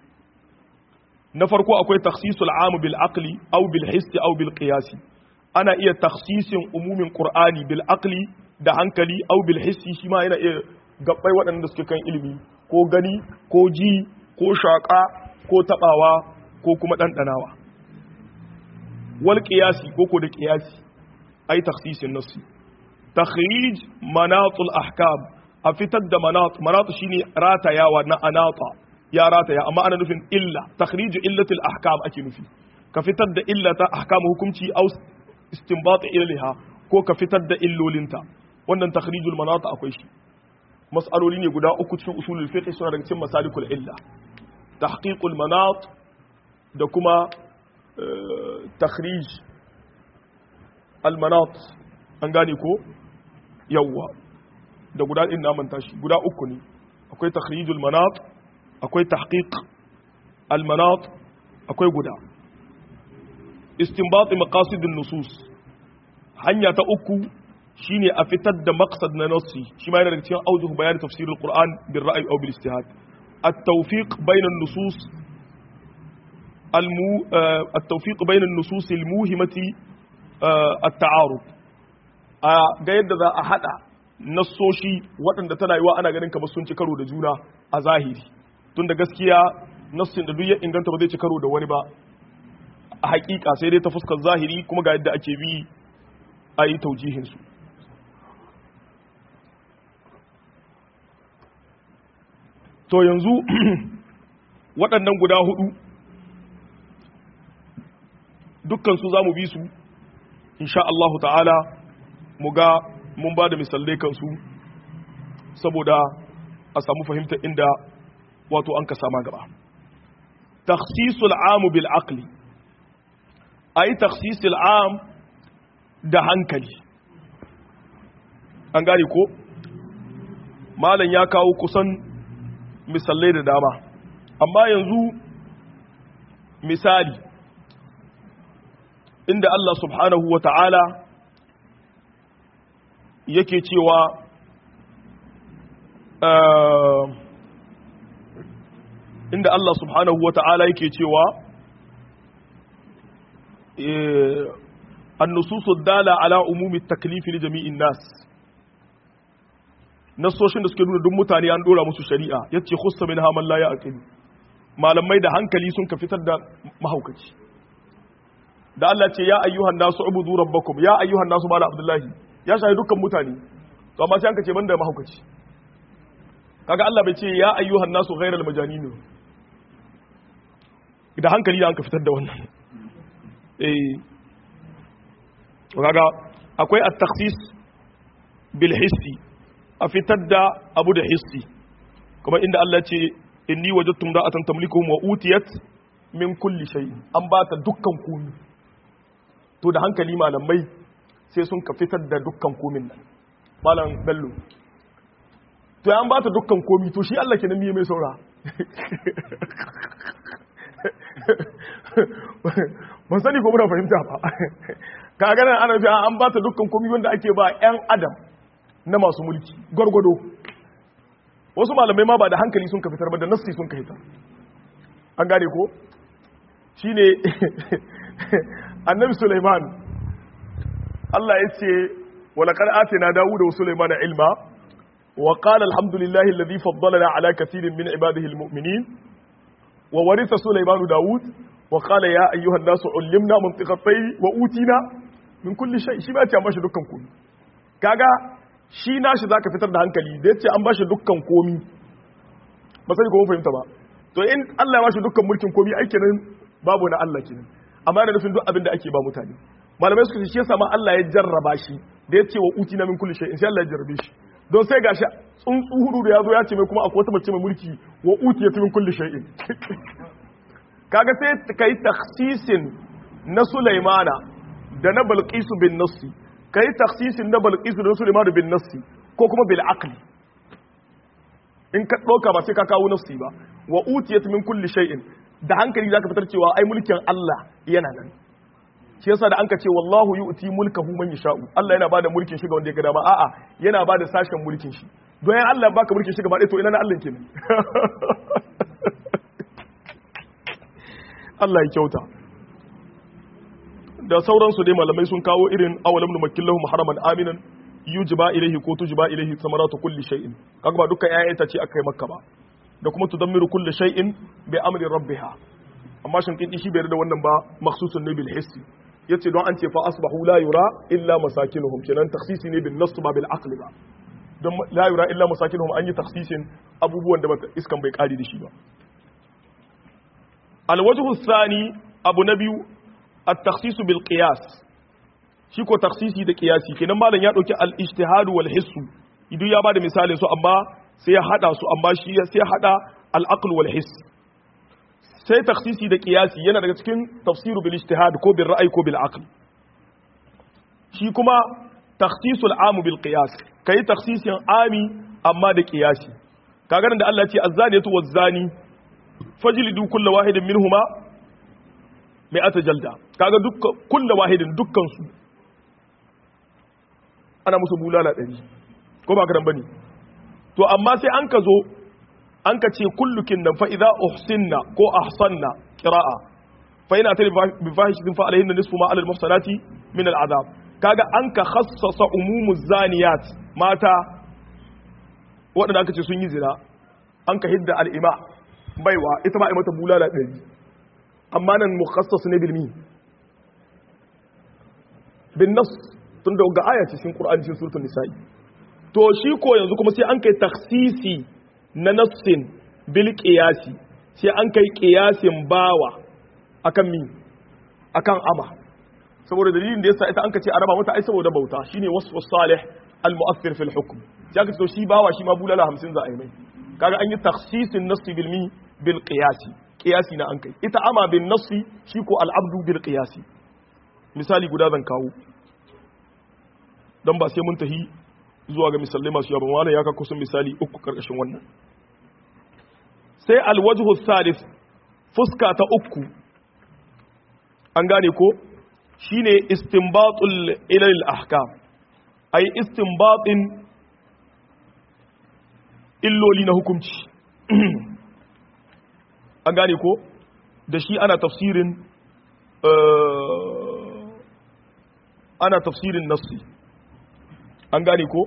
na farko akwai takhsisul amu bil aqli aw bil hissi aw bil qiyasi ana iya takhsisin umumin qur'ani bil aqli da hankali aw bil hissi shi ma yana iya gabbai waɗanda suke kan ilimi ko gani ko ji ko shaƙa ko tabawa ko kuma ɗanɗanawa wal ƙiyasi ko ko da ƙiyasi ai taksisin nassi takhrij manatul ahkam a fitar da manat manat shine ratayawa na anata ya rataya amma ana nufin illa takhrij illatil ahkam ake nufi ka fitar da illata ahkam hukunci au istinbat ilaha ko ka fitar da illolinta wannan takhrijul manat akwai shi mas'aloli ne guda uku cikin usulul fiqh suna daga cikin masalikul illa تحقيق المناط da kuma takhrij almanat an gane ko yawwa da guda ɗin na manta shi guda uku ne akwai takhrijul manat akwai tahqiq almanat akwai guda istinbat maqasidun nusus hanya ta uku shine a fitar da maqsad na nassi shi ma yana daga cikin aujuh bayan tafsirul qur'an bil ra'yi aw bil ijtihad التوفيق بين النصوص المو التوفيق بين النصوص الموهمة التعارض ga yadda za a hada nassoshi waɗanda tana yiwa ana ganin kamar sun ci karo da juna a zahiri tunda gaskiya nassin da duk ya inganta ba zai ci karo da wani ba a hakika sai dai ta fuskar zahiri kuma ga yadda ake bi a yi taujihinsu to yanzu waɗannan guda hudu dukkansu za mu bi su insha Allah ta'ala mu ga mun ba da misalai kansu saboda a samu fahimta inda wato an ka sama gaba takhsisul amu bil aqli ai takhsisul am da hankali an gane ko malam ya kawo kusan misalai da dama amma yanzu misali inda Allah subhanahu wa ta'ala yake cewa inda Allah subhanahu wa ta'ala yake cewa annususu dala ala umumi taklifi li jami'in nas nasoshin da suke nuna duk mutane an dora musu shari'a yace khussa min haman la ya'qilu malamai da hankali sun ka fitar da mahaukaci da Allah ce ya ayyuhan nasu ubudu rabbakum ya ayyuhan nasu mala abdullahi ya shahi dukkan mutane to amma sai an ka ce banda mahaukaci kaga Allah bai ce ya ayyuhan nasu ghairal majanin da hankali da an ka fitar da wannan eh kaga akwai at-takhsis bil hissi a fitar da abu da hissi kuma inda Allah ce inni wajadtum ra'atan tamlikuhum wa utiyat min kulli shay an ba ta dukkan komi to da hankali malamai sai sun ka fitar da dukkan komin nan malam bello to an ba ta dukkan komi to shi Allah kenan miye mai saura ban sani ko muna fahimta ba ka ganin ana fi an ba ta dukkan komi wanda ake ba 'yan adam na masu mulki gwargwado wasu malamai ma ba da hankali sun ka fitar ba da nassi sun ka hita an gane ko shi ne annabi suleiman Allah ya ce walakar ate na dawo da suleiman ilma wa qala alhamdulillahi alladhi faddalana ala kathirin min ibadihi almu'minin wa waritha suleiman daud wa qala ya ayyuhan nasu ullimna mantiqa tayr wa utina min kulli shay shi ba ta mashi dukkan komai kaga shi nashi zaka fitar da hankali da yace an bashi dukkan komi ba sai ko mun fahimta ba to in Allah ya bashi dukkan mulkin komi ai kenan babu na Allah kenan amma da nufin duk abin da ake ba mutane malamai suka ce shi yasa ma Allah ya jarraba shi da yace wa utina min kulli shay in sai Allah ya jarrabe shi don sai gashi tsuntsu hudu da yazo ya ce mai kuma akwai wata mace mai mulki wa utiyat min kulli shay'in kaga sai kai takhsisin na Sulaimana da na Balqisu bin Nassi kai takhsisin na Balqisu da Sulaiman bin Nassi ko kuma bil aqli in ka doka ba sai ka kawo nassi ba wa utiyat min kulli shay'in da hankali zaka fitar cewa ai mulkin Allah yana nan shi yasa da anka ce wallahu yu'ti mulkahu man yasha'u Allah yana bada mulkin shi ga wanda ya ga dama a'a yana bada sashen mulkin shi don yan Allah baka mulkin shi gaba ɗaya to ina na Allah kenan Allah ya kyauta da sauransu dai malamai sun kawo irin awalam nu makillahu haraman aminan yujiba ilaihi ko tujiba ilaihi samaratu kulli shay'in kaga ba dukkan ƴaƴan ta ce akai makka ba da kuma tudammiru kulli shay'in bi amri rabbiha amma shin kin shi bai da wannan ba makhsusun ne bil hissi yace don an ce fa asbahu la yura illa masakinuhum kenan takhsisi ne bin nass ba bil aqli ba don la yura illa masakinuhum an yi takhsisin abubuwan da iskan bai kari da shi ba al wajhu thani abu na biyu at takhsisu bil qiyas shi ko takhsisi da qiyasi kenan malam ya dauki al ijtihad wal hissu idan ya bada misalin su amma sai ya hada su amma shi sai ya hada al aql wal hiss sai taksisi da kiyasi yana daga cikin tafsiru bil ijtihad ko bil ra'ayi ko bil aql shi kuma takhsisul amu bil qiyas kai taksisin ami amma da kiyasi kaga da Allah ya ce az-zaniyatu waz-zani fajlidu kullu wahidin minhuma mi'ata jalda kaga dukkan kullu wahidin dukkan su ana musu bulala 100 ko ba karan bane to amma sai an ka zo an ka ce kullukin nan fa'iza uhsinna ko ahsanna ƙira'a fa'ina ta bi fahishin fa alaihin da nisfu ma alal mafsanati min al'azab kaga an ka khassasa umumu zaniyat mata waɗanda aka ce sun yi zina an ka hidda al'ima baiwa ita ma a mata bulala ɗari amma nan mukhassas ne bilmi bin nas tun da ga aya cikin qur'ani cikin suratul nisa'i to shi ko yanzu kuma sai an kai taksisi na nassin bil qiyasi sai an kai qiyasin bawa akan mi akan ama saboda dalilin da yasa ita an kace araba mata ai saboda bauta shine wasfu salih al mu'athir fil hukm sai aka ce shi bawa shi ma bulala 50 za a yi mai kaga an yi takhsisin nassi bil mi bil qiyasi qiyasi na an kai ita ama bin nassi shi ko al abdu bil qiyasi misali guda zan kawo dan ba sai mun tahi zuwa ga misalai masu yawa wannan ya ka kusan misali uku karkashin wannan sai alwajhu salis fuska ta uku an gane ko shine istinbatul ilal ahkam ay istinbatin illoli na hukunci an gane ko da shi ana tafsirin ana tafsirin nassi an gane ko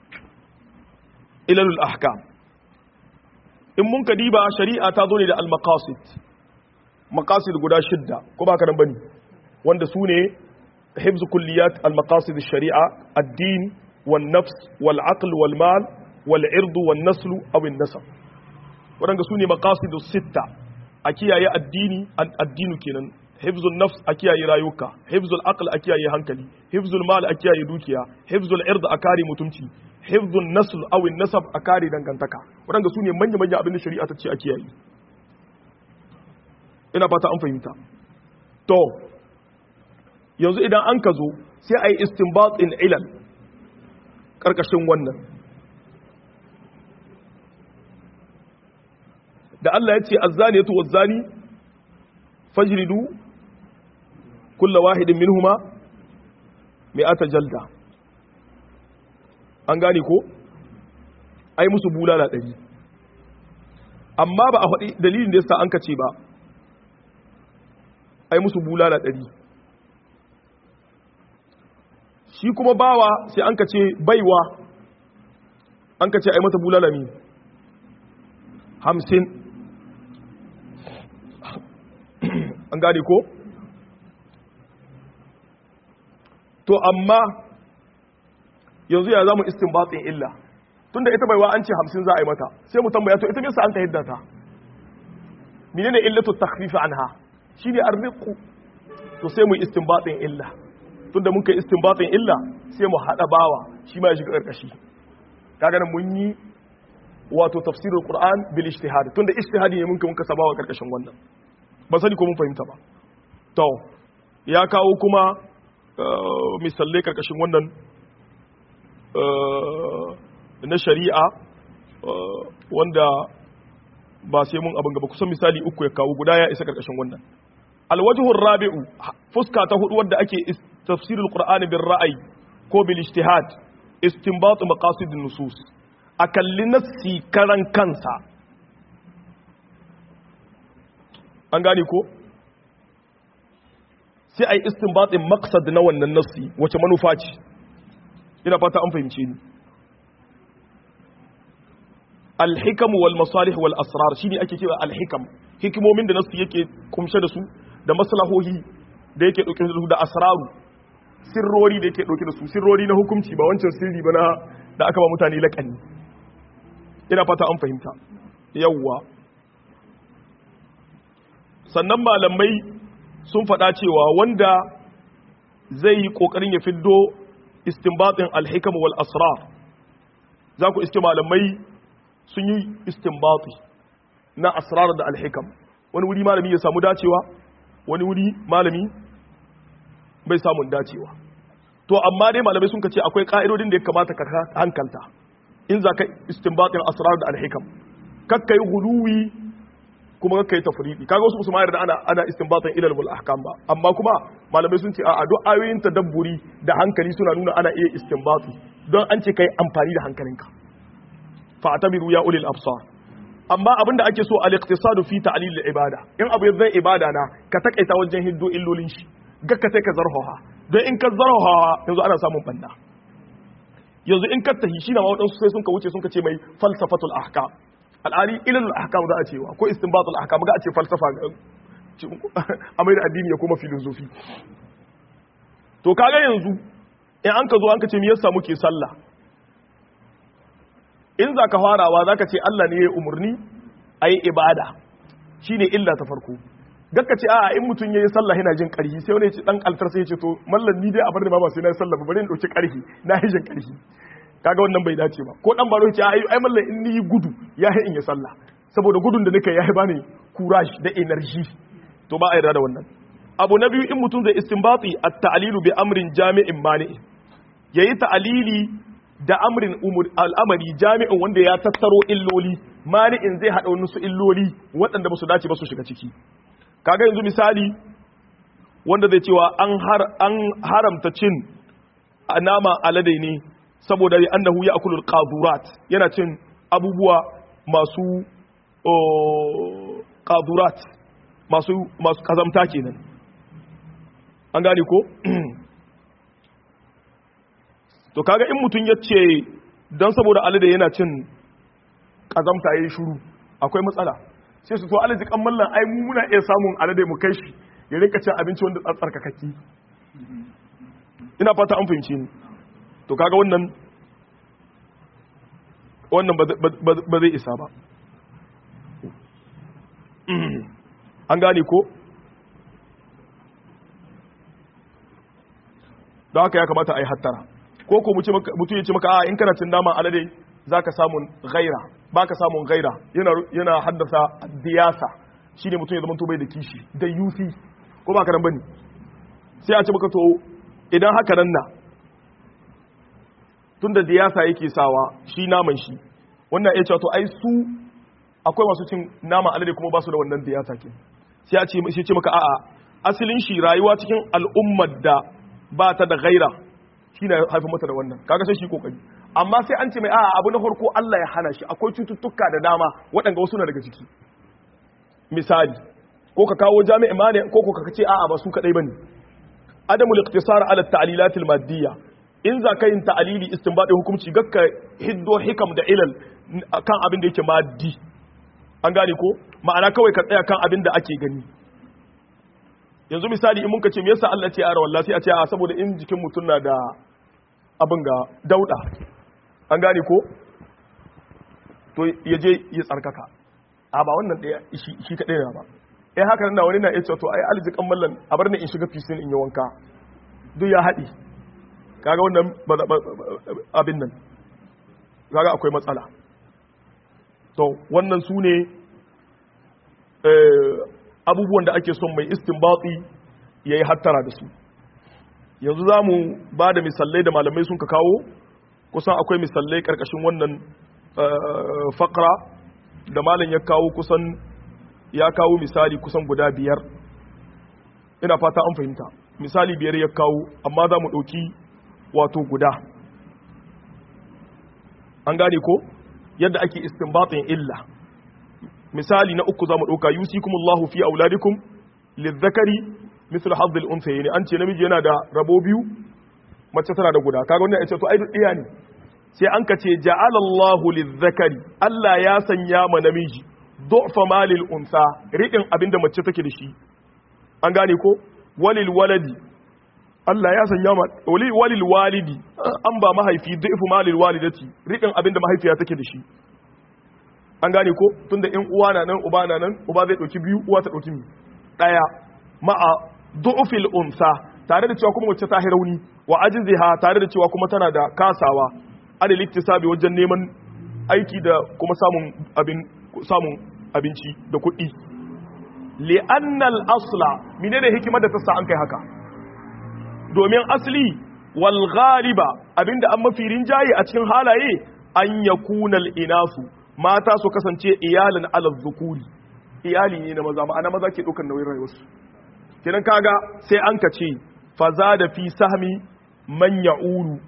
ilalul ahkam in mun ka diba shari'a ta zo ne da al-maqasid maqasid guda shidda ko ba ka nan bane wanda su ne hifz kulliyat al-maqasid ash-shari'a ad-din wan-nafs wal-aql wal-mal wal-ird wan-nasl aw an-nasab wadanda su ne maqasid sitta a kiyaye addini addinu kenan hifzul nafs a kiyaye rayuka hifzul aql a kiyaye hankali hifzul mal a kiyaye dukiya hifzul ird a kare mutunci hifzul nasl aw nasab a kare dangantaka wadanda su ne manya manya abin da shari'a ta ce a kiyaye ina fata an fahimta to yanzu idan an ka zo sai a yi istinbat in ilal karkashin wannan da Allah ya ce azzaniyatu wazzani fajridu kulla wahidin minhuma mi'ata jalda an gane ko ai musu bulala ɗari amma ba a faɗi dalilin da yasa an kace ba ai musu bulala ɗari shi kuma bawa sai an kace baiwa an kace ai mata bulala mi hamsin an gane ko to amma yanzu ya zamu istinbatin illa tunda ita baiwa an ce hamsin za a yi mata sai mu tambaya to ita bisa an ka hidda ta menene illatu takhfif anha shine arziqu to sai mu istinbatin illa tunda mun kai istinbatin illa sai mu hada bawa shi ma ya shiga karkashi kaga nan mun yi wato tafsirul qur'an bil ijtihad tunda ijtihadi ne mun kai mun kasa bawa karkashin wannan ba sani ko mun fahimta ba to ya kawo kuma misalai karkashin wannan na shari'a wanda ba sai mun abin gaba kusan misali uku ya kawo guda ya isa karkashin wannan alwajhur rabi'u fuska ta hudu wadda ake tafsirul qur'ani bil ra'ayi ko bil ijtihad istinbat maqasid nusus a kalli nassi karan kansa an gane ko sai a yi istinbatin maksad na wannan nassi wace manufa ce ina fata an fahimce ni alhikam wal masalih wal asrar shine ake cewa alhikam hikimomin da nassi yake kumshe da su da maslahohi da yake dauke da su da asraru sirrori da yake dauke da su sirrori na hukunci ba wancan sirri ba na da aka ba mutane laƙani ina fata an fahimta yawwa sannan malamai sun faɗa cewa wanda zai yi ƙoƙarin ya fiddo istinbatin alhikam wal asrar za ku iske malamai sun yi istinbati na asrar da alhikam wani wuri malami ya samu dacewa wani wuri malami bai samun dacewa to amma dai malamai sun ce akwai ka'idodin da ya kamata ka hankalta in za ka istinbatin asrar da alhikam kakka yi guluwi kuma kakka yi tafriqi kaga wasu musu mayar da ana ana istinbatin ilal wal ahkam ba amma kuma malamai sun ce a duk ayoyin tadabburi da hankali suna nuna ana iya istinbati don an ce kai amfani da hankalinka fa atabiru ya ulil absar amma abinda ake so al-iqtisadu fi ta'lil al-ibada in abu zai ibada na ka takaita wajen hiddo illolin shi gakka sai ka zarhoha don in ka zarhoha yanzu ana samun banda yanzu in ka tahi shi na ma waɗansu sai sun ka wuce sun ka ce mai falsafatul ahkam al'ali ilal ahkam za a cewa ko istinbatul ahkam ga a ce falsafa a mai da addini ya kuma filosofi to kaga yanzu in an ka zo an ka ce me yasa muke sallah in za ka farawa za ka ce Allah ne ya umarni a yi ibada shi ne illa ta farko gakka ce a in mutum ya yi sallah yana jin ƙarfi sai wani ya ce ɗan altar sai ya ce to mallan ni dai a bar da ba sai na yi sallah ba bari in ɗauki ƙarfi na yi jin ƙarfi kaga wannan bai dace ba ko ɗan baro ya ce ai mallan in ni yi gudu ya yi in yi sallah saboda gudun da nika ya yi bani courage da energy to ba a yarda da wannan abu na biyu in mutum zai istinbati at-ta'lilu bi amrin jami'in mani yayi ta'lili da amrin al'amari jami'in wanda ya tattaro illoli mani'in zai haɗa wani su illoli waɗanda ba su dace ba su shiga ciki kaga yanzu misali wanda zai cewa an haramta cin nama alade ne saboda annahu ya akulul qadurat yana cin abubuwa masu qadurat masu masu kazamta kenan an gane ko to kaga in mutum ya ce don saboda alade yana cin kazamta ya yi shuru akwai matsala sai su to alaji kan mallan ai mu muna iya samun alade mu kai shi ya rinka cin abinci wanda tsarkakaki ina fata an fahimci ni to kaga wannan wannan ba zai isa ba an gane ko don haka ya kamata a yi hattara ko ko mutum ya ce maka a in kana cin naman alade za ka samun gaira ba ka samun gaira yana haddasa diyasa shi ne mutum ya zama bai da kishi da yusi ko ba ka nan bane sai a ce maka to idan haka nan na tun da diyasa yake sawa shi naman shi wannan ya ce to ai su akwai masu cin naman alade kuma ba su da wannan diyasa ke sai a ce ce maka a'a asalin shi rayuwa cikin al'ummar da ba ta da gaira shi na haifar mata da wannan kaga sai shi kokari amma sai an ce mai a'a abu na farko Allah ya hana shi akwai cututtuka da dama waɗanda wasu na daga ciki misali ko ka kawo jami'i mane ko ko ka ce a'a ba su kadai bane adamul iqtisar ala ta'lilat al maddiya in za ka yin ta'alili istinbadi hukunci gakka hiddo hikam da ilal kan abin da yake maddi an gane ko ma'ana kawai ka tsaya kan abin da ake gani yanzu misali in muka ce me yasa Allah ce ara wallahi sai a ce a saboda in jikin mutum na da abin ga dauda an gane ko to ya je ya tsarkaka a ba wannan daya shi kadai na ba eh haka nan wani na yace to ai aljikan mallan a bar ni in shiga fisin in yi wanka duk ya haɗi kaga wannan abin nan kaga akwai matsala to wannan su ne abubuwan da ake son mai istinbati ya yi hattara da su yanzu za mu ba da misalai da malamai sun ka kawo kusan akwai misalai karkashin wannan fakra da malam ya kawo kusan ya kawo misali kusan guda biyar ina fata an fahimta misali biyar ya kawo amma za mu ɗauki wato guda an gane ko yadda ake istinbatin illa misali na uku zamu dauka yusikumullahu fi auladikum lizzakari mislu hazzil unsayayn an ce namiji yana da rabo biyu mace tana da guda kaga wannan yace to ai duk iya ne sai an ka ce ja'alallahu lizzakari Allah ya sanya ma namiji du'fa malil unsa riƙin abinda mace take da shi an gane ko walil waladi Allah ya sanya ma walil walidi an ba mahaifi du'fu malil walidati riƙin abinda mahaifiya take da shi an gane ko tunda in uwa na nan uba na nan uba zai dauki biyu uwa ta dauki daya ma'a du'fil unsa tare da cewa kuma wacce ta rauni wa ajziha tare da cewa kuma tana da kasawa adal iktisabi wajen neman aiki da kuma samun abin samun abinci da kuɗi li'anna al-asla menene hikimar da ta sa an kai haka domin asli wal ghaliba abinda an mafi rinjaye a cikin halaye an yakuna al-inasu mata su kasance iyalin alal zukuri iyali ne na maza ma'ana maza ke ɗaukar nauyin rayuwarsu kiran kaga sai an ka ce faza da fi sahmi man ya'ulu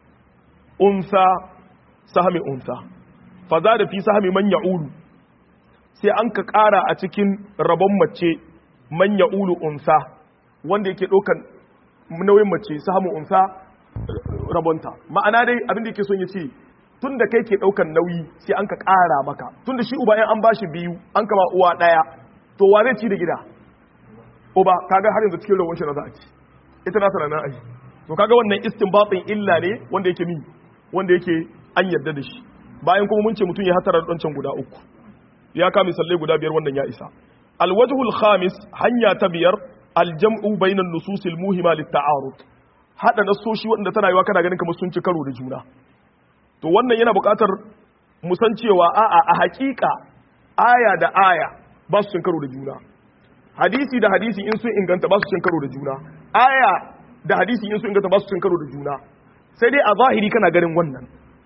unsa sahmi unsa faza da fi sahmi man ya'ulu sai an ka ƙara a cikin rabon mace man ya'ulu unsa wanda yake ɗaukar nauyin mace sahmi unsa rabonta ma'ana dai abin da yake son ya ce tun da kai ke ɗaukan nauyi sai an ka ƙara maka tun da shi uba in an ba shi biyu an kama uwa ɗaya to wa zai ci da gida uba kaga har yanzu cikin rawar shi na za a ci ita na tana aji to kaga wannan istinbatin illa ne wanda yake mi wanda yake an yarda da shi bayan kuma mun ce mutum ya hatara da ɗancan guda uku ya kama misalai guda biyar wannan ya isa alwajhul khamis hanya ta biyar aljam'u bainan nususil muhima lit-ta'arud hada nasoshi wanda tana yiwa kana ganin kamar sun ci karo da juna to wannan yana buƙatar musan cewa a'a a haƙiƙa aya da aya ba su cin karo da juna hadisi da hadisi in sun inganta ba su cin karo da juna aya da hadisi in sun inganta ba su cin karo da juna sai dai a zahiri kana ganin wannan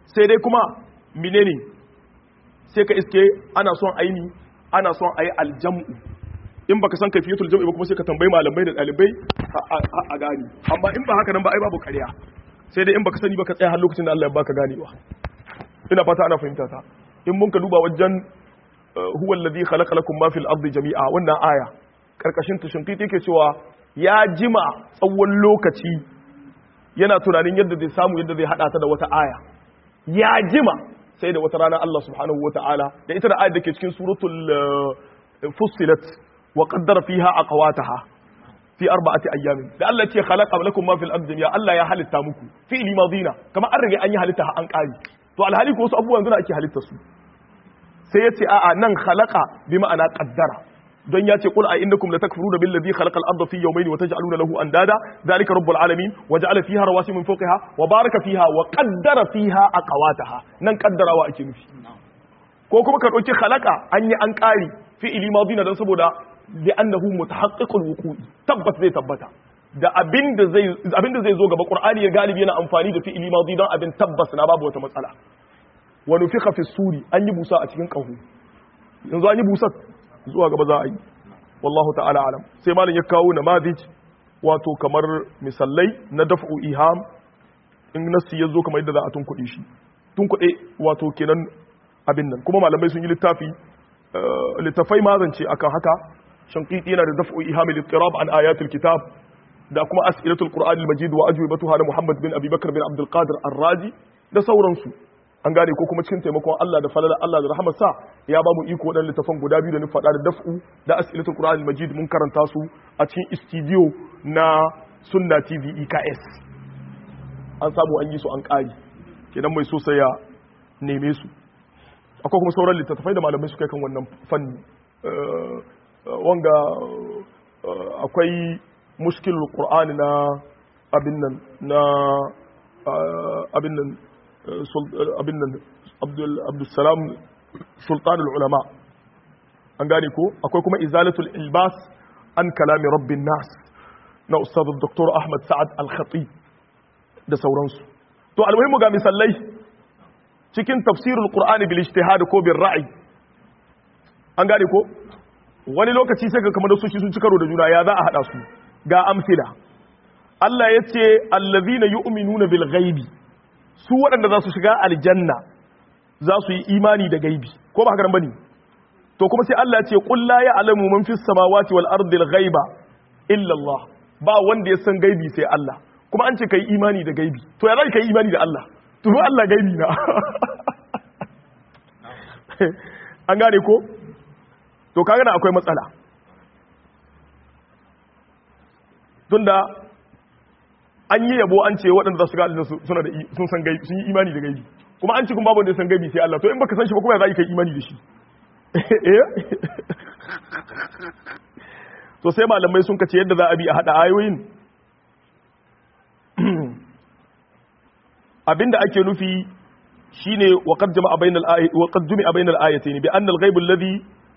sai dai kuma menene sai ka iske ana son aini ana son ayi aljam'u in baka san kaifiyatul jam'i ba kuma sai ka tambayi malamai da dalibai a gani amma in ba haka nan ba ai babu ƙarya sai dai in baka sani baka tsaya har lokacin da Allah ya baka ganewa ina fata ana fahimta ta in mun ka duba wajen huwa alladhi khalaqa lakum ma fil ardi jami'a wannan aya karkashin ta shinkiti yake cewa ya jima tsawon lokaci yana tunanin yadda zai samu yadda zai hada ta da wata aya ya jima sai da wata rana Allah subhanahu wata'ala da ita da ayat da ke cikin suratul fussilat wa qaddara fiha aqwataha fi arba'ati ayyamin da Allah ce khalaqa lakum ma fil ardi jami'a Allah ya halitta muku fi'li madina kamar an rage an yi halitta an kari to alhali ko wasu abubuwan yanzu ake halitta su sai ya ce a'a nan khalaqa bi ma'ana qaddara don ya ce qul a innakum latakfuruna billazi khalaqa al-ardha fi yawmayn wa taj'aluna lahu andada dhalika rabbul alamin wa ja'ala fiha rawasi min fawqiha wa baraka fiha wa qaddara fiha aqwataha nan qaddarawa ake nufi ko kuma ka dauki khalaqa an yi an kari fi'ili madina dan saboda li'annahu mutahaqqiqul wuqu'i tabbas zai tabbata da abinda zai abinda zai zo gaba qur'ani ya galibi yana amfani da fi'ili madi don abin tabbas na babu wata matsala wa nufikha fi suri an yi busa a cikin kahu yanzu an yi busa zuwa gaba za a yi wallahu ta'ala alam sai malam ya kawo namadij wato kamar misallai na daf'u iham in nasi ya zo kamar yadda za a tunkuɗe shi tunkuɗe wato kenan abin nan kuma malamai sun yi littafi littafai mazance akan haka shankiti yana da daf'u iham al-ittirab an ayatul kitab da kuma as'ilatul qur'anil majid wa ajwibatuha da muhammad bin abubakar bin abdul qadir ar-razi da sauransu an gane ko kuma cikin taimakon Allah da falala Allah da rahamarsa ya ba mu iko waɗannan littafan guda biyu da ni faɗa da daf'u da as'ilatul qur'anil majid mun karanta su a cikin studio na sunna tv eks an samu an yi su an ƙari kenan mai so sai ya neme su akwai kuma sauran littattafai da malamai suka kan wannan fanni wanga akwai mushkilul qur'ani na abin nan na abin nan abin nan abdulsalam sultanul ulama an gane ko akwai kuma izalatul ilbas an kalami rabbin nas na ustadu dr ahmad sa'ad al-khatib da sauransu to almuhimmu ga misallai cikin tafsirul qur'ani bil ijtihad ko bil ra'i an gane ko wani lokaci sai ga kamar da su sun ci karo da juna ya za a hada su ga amsila Allah ya ce allazina yu'minuna bil ghaibi su waɗanda za su shiga aljanna za su yi imani da gaibi ko ba haka nan bane to kuma sai Allah ya ce qul la ya'lamu man fis samawati wal ardi al ghaiba illa Allah ba wanda ya san gaibi sai Allah kuma an ce kai imani da gaibi to ya zai kai imani da Allah to Allah gaibi na an gane ko to kaga na akwai matsala tunda an yi yabo an ce waɗanda za su ga aljanna suna da sun san gaibi sun yi imani da gaibi kuma an ce kun babu wanda ya san gaibi sai Allah to in baka san shi ba kuma ya za ka yi imani da shi to sai malamai sun kace yadda za a bi a hada ayoyin abinda ake nufi shine wa qad jama'a bainal ayati wa qad jumi'a bainal ayatayn bi anna al-ghaib alladhi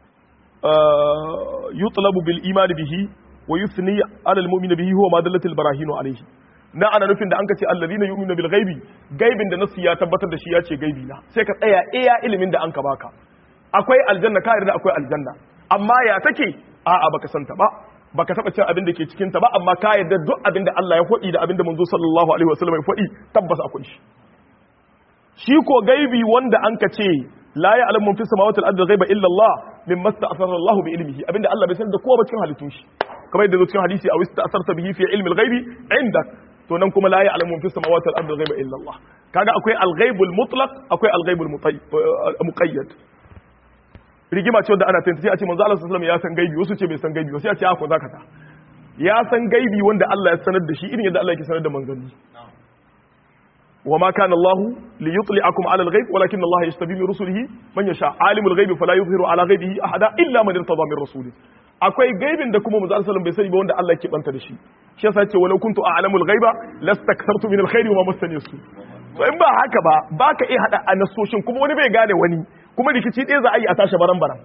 yutlabu bil iman bihi wa yuthni 'ala al-mu'min bihi huwa ma dallat al-barahin alayhi na ana nufin da an ka ce alladhina yu'minuna bil ghaibi gaibin da nasu ya tabbatar da shi ya ce gaibi na sai ka tsaya iya ilimin da an ka baka akwai aljanna ka yarda akwai aljanna amma ya take a'a baka santa ba baka taba cin abin da ke cikin ta ba amma ka yarda duk abin da Allah ya faɗi da abin da manzo sallallahu alaihi wasallam ya faɗi tabbas akwai shi shi ko gaibi wanda an ka ce la ya'lamu fi samawati wal ardi ghaiba illa Allah mimma sta'athara Allah bi ilmihi abinda Allah bai san da kowa ba cikin halittun shi kamar yadda zo cikin hadisi a wista asarta bihi fi ilmi al-ghaibi indak to nan kuma la ya'lamu fi samawati wal ardi ghaiba illa Allah kaga akwai al-ghaibul mutlaq akwai al-ghaibul muqayyad rigima ce wanda ana tantance a ce manzo Allah sallallahu alaihi wasallam ya san gaibi wasu ce bai san gaibi wasu ya ce ako zaka ta ya san gaibi wanda Allah ya sanar da shi irin yadda Allah yake sanar da manzanni وما كان الله ليطلعكم على الغيب ولكن الله يجتبي من رسله من يشاء عالم الغيب فلا يظهر على غيبه احدا الا من ارتضى من رسوله akwai gaibin da kuma manzo sallallahu bai sani ba wanda Allah ke banta da shi shi yasa ce walau kuntu a'lamu al-ghaiba lastakthartu min al-khairi wa ma massani su to in ba haka ba baka iya hada anasoshin kuma wani bai gane wani kuma rikici ɗaya za a yi a tashi baran baran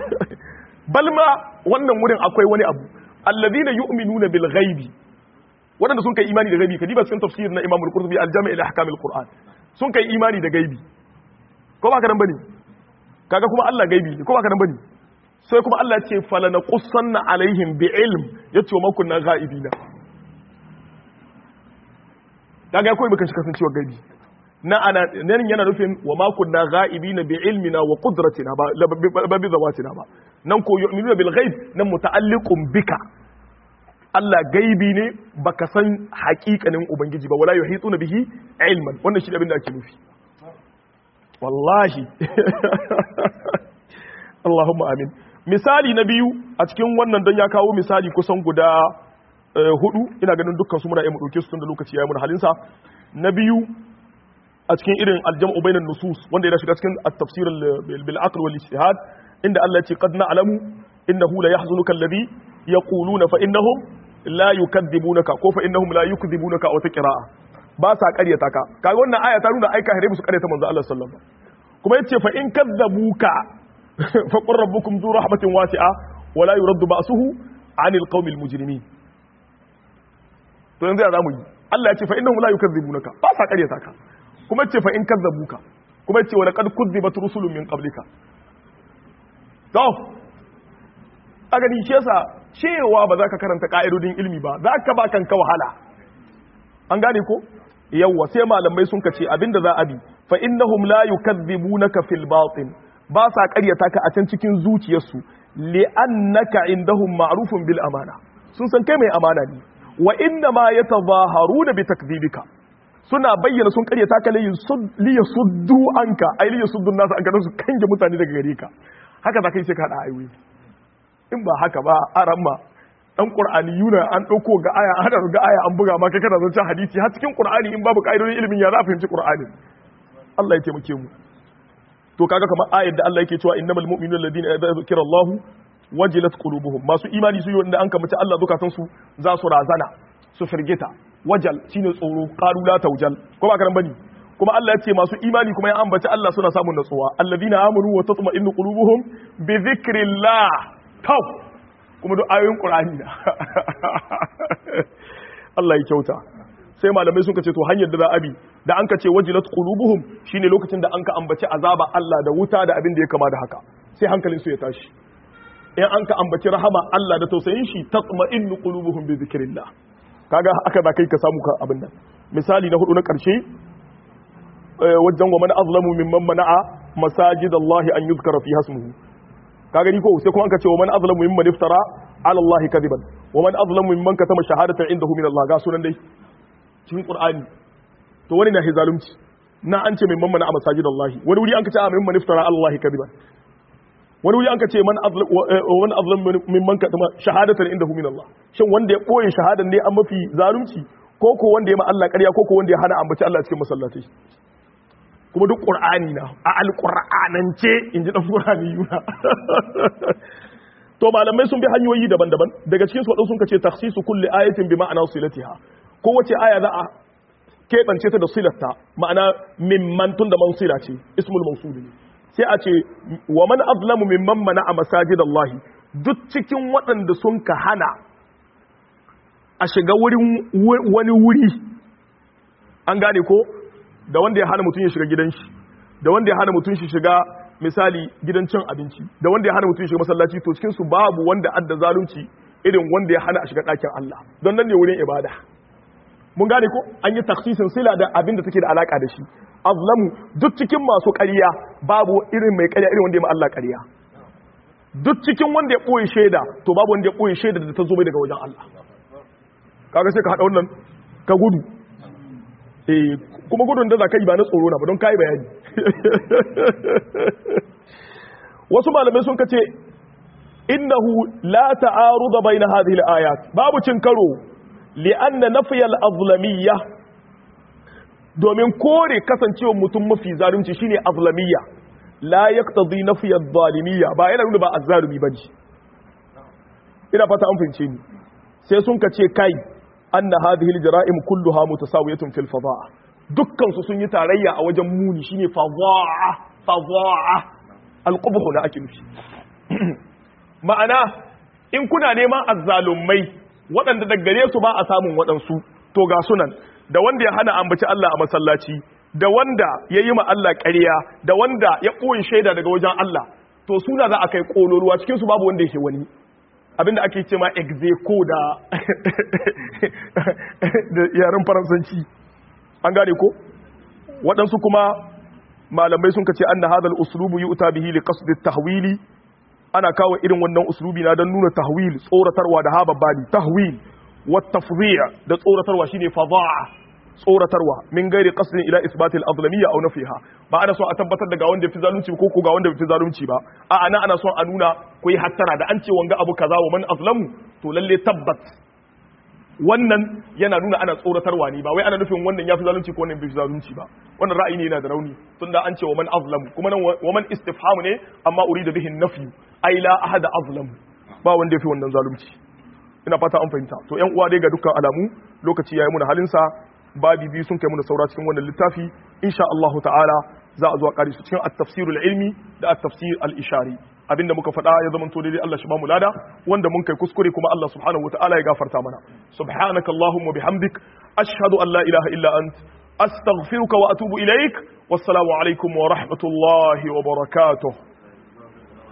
balma wannan wurin akwai wani abu alladhina yu'minuna bil ghaibi waɗanda sun kai imani da gaibi kadiba cikin tafsir na Imam al-Qurtubi al-Jami' ila ahkam al-Qur'an sun kai imani da gaibi ko ba ka nan bane kaga kuma Allah gaibi ne ko ba ka nan bane sai kuma Allah ce falana qussanna alaihim bi ilm yace wa kunna ghaibina kaga ya koyi baka shi kasancewa gaibi na ana nan yana nufin wa ma kunna ghaibina bi ilmina wa qudratina ba ba bi zawatina ba nan ko yu'minuna bil ghaib nan muta'alliqun bika Allah gaibi ne baka san haƙiƙanin ubangiji ba wala yuhituna bihi ilman wannan shi abin da ake nufi wallahi Allahumma amin misali na biyu a cikin wannan don ya kawo misali kusan guda hudu ina ganin dukkan su muna yi mu dauke su tun da lokaci yayi mun halinsa na biyu a cikin irin aljam'u bainan nusus wanda yana shiga cikin at-tafsir bil aql wal ijtihad inda Allah ya ce qad na'lamu innahu la yahzunuka alladhi yaquluna fa innahum la yukadzibunaka ko fa innahum la yukadzibunaka wa taqra'a ba sa ƙaryata ka kaga wannan aya ta nuna aika hare musu ƙaryata manzo Allah sallallahu alaihi wasallam kuma yace fa in kadzabuka fa qur rabbukum dhu rahmatin wasi'a wa la yuraddu ba'suhu 'anil qaumil mujrimin to yanzu ya zamu yi Allah ya ce fa innahum la yukadzibunaka ba sa ƙaryata ka kuma yace fa in kadzabuka kuma yace wa laqad kudzibat rusulun min qablika to a gani shi yasa cewa ba za ka karanta ka'idodin ilmi ba za ka ba kanka wahala an gane ko yawwa sai malamai sun kace abinda za a bi fa innahum la yukadzibunaka fil batin ba sa ƙaryata ka a can cikin zuciyarsu li'annaka indahum ma'rufun bil amana sun san kai mai amana ne wa inna ma yatazaharuna bi takdhibika suna bayyana sun ƙaryata ka li yasuddu anka ai li yasuddu nasu an su kange mutane daga gare ka haka za ka yi sai ka hada ayoyi in ba haka ba aramma dan qur'ani yuna an dauko ga aya an hada ga aya an buga ma kai kana zancen hadisi har cikin qur'ani in babu ka'idodin ilimin ya za a fahimci qur'ani Allah ya taimake mu to kaga kamar ayar da Allah yake cewa innamal mu'minuna alladhina idza zukira Allah wajilat qulubuhum masu imani su yi wanda an kamace Allah zukatan su za su razana su firgita wajal shine tsoro qalu la tawjal ko ba karan bane kuma Allah ya ce masu imani kuma ya ambaci Allah suna samun natsuwa alladhina amanu wa tatma'innu qulubuhum bi dhikrillah taw kuma duk ayoyin Qur'ani na Allah ya kyauta sai malamai suka ce to hanyar da za a bi da an ka ce wajilat qulubuhum shine lokacin da an ka ambaci azaba Allah da wuta da abin da ya kama da haka sai hankalin su ya tashi in an ka ambaci rahama Allah da tausayin shi tatma'innu qulubuhum bi dhikrillah kaga aka da kai ka samu ka abin nan misali na hudu na karshe wajen wa man azlamu mimman mana'a masajidallahi an yuzkara fi hasmuhu ka gani ko sai kuma an ka ce wa man azlamu mimman iftara ala Allah kadiban wa man azlamu mimman katama shahadatan indahu min Allah ga sunan dai cikin Qur'ani to wani na hizalumci na an ce mimman mana a masajid Allah wani wuri an ka ce a mimman iftara Allah kadiban wani wuri an ka ce man azlam wani azlam mimman katama shahadatan indahu min Allah shin wanda ya boye shahadan ne an mafi zalunci ko ko wanda ya ma Allah ƙarya ko ko wanda ya hana ambaci Allah cikin masallatai kuma duk Qur'ani na a alqur'anance inji dan Qur'ani yuna to malamai sun bi hanyoyi daban-daban daga cikin su wadansu sun kace takhsisu kulli ayatin bi ma'ana silatiha kowace aya za a keɓance ta da silarta ma'ana mimman tun da mansila ce ismul mausuli ne sai a ce wa man azlamu mimman mana a masajid Allah duk cikin waɗanda sun ka hana a shiga wurin wani wuri an gane ko da wanda ya hana mutum ya shiga gidan shi da wanda ya hana mutum shi shiga misali gidan cin abinci da wanda ya hana mutum shiga masallaci to cikin su babu wanda adda zalunci irin wanda ya hana a shiga ɗakin Allah don nan ne wurin ibada mun gane ko an yi taksisin sila da abin da take da alaka da shi azlamu duk cikin masu ƙarya babu irin mai ƙarya irin wanda ya ma Allah ƙarya duk cikin wanda ya ɓoye shaida to babu wanda ya ɓoye shaida da ta zo mai daga wajen Allah kaga sai ka haɗa wannan ka gudu eh kuma gudun da za ka yi ba na tsoro na ba don kayi bayani wasu malamai sun kace innahu la ta'aruda baina hadhihi al-ayat babu cin karo li'anna nafiyal azlamiyya domin kore kasancewar mutum mafi zalunci shine azlamiyya la yaqtadi nafiyal zalimiyya ba yana nuna ba azzalumi bane ina fata an fahimce ni sai sun kace kai anna hadhihi aljaraim kulluha mutasawiyatun fil fadaa dukkan su sun yi tarayya a wajen muni shine fadaa fadaa alqubhu da ake nufi ma'ana in kuna neman azzalumai waɗanda daga gare su ba a samun waɗansu to ga sunan da wanda ya hana ambaci Allah a masallaci da wanda ya yi ma Allah ƙarya da wanda ya ɓoye shaida daga wajen Allah to suna za a kai ƙololuwa cikin su babu wanda yake wani abinda ake ce ma execo da da yaren faransanci an gane ko waɗansu kuma malamai sun kace anna hadal uslubu yu'ta bihi li qasd at-tahwili ana kawo irin wannan uslubi na don nuna tahwil tsoratarwa da hababbani tahwil wa tafdhi' da tsoratarwa shine fadha'a tsoratarwa min gairi qasdin ila isbatil azlamiyya aw nafiha ba ana son a tabbatar da ga wanda fi zalunci ko ko ga wanda fi zalunci ba a ana ana son a nuna ku yi hattara da an ce wanga abu kaza wa man azlamu to lalle tabbat wannan yana nuna ana tsoratarwa ne ba wai ana nufin wannan ya fi zalunci ko wannan bai fi zalunci ba wannan ra'ayi ne yana da rauni tunda an ce wa man azlamu kuma nan wa man istifham ne amma urida bihi nafi ai la ahada azlamu ba wanda ya fi wannan zalunci ina fata an fahimta to yan uwa dai ga dukkan alamu lokaci yayi muna halin sa babi biyu sun kai muna saura cikin wannan littafi insha Allah ta'ala za a zo a kare su cikin at-tafsir al-ilmi da at-tafsir al-ishari abinda muka faɗa ya zama to daidai Allah shi ba mu lada wanda mun kai kuskure kuma Allah subhanahu wataala ya gafarta mana subhanaka allahumma bihamdik ashhadu an la ilaha illa ant astaghfiruka wa atubu ilaik wassalamu alaikum wa rahmatullahi wa barakatuh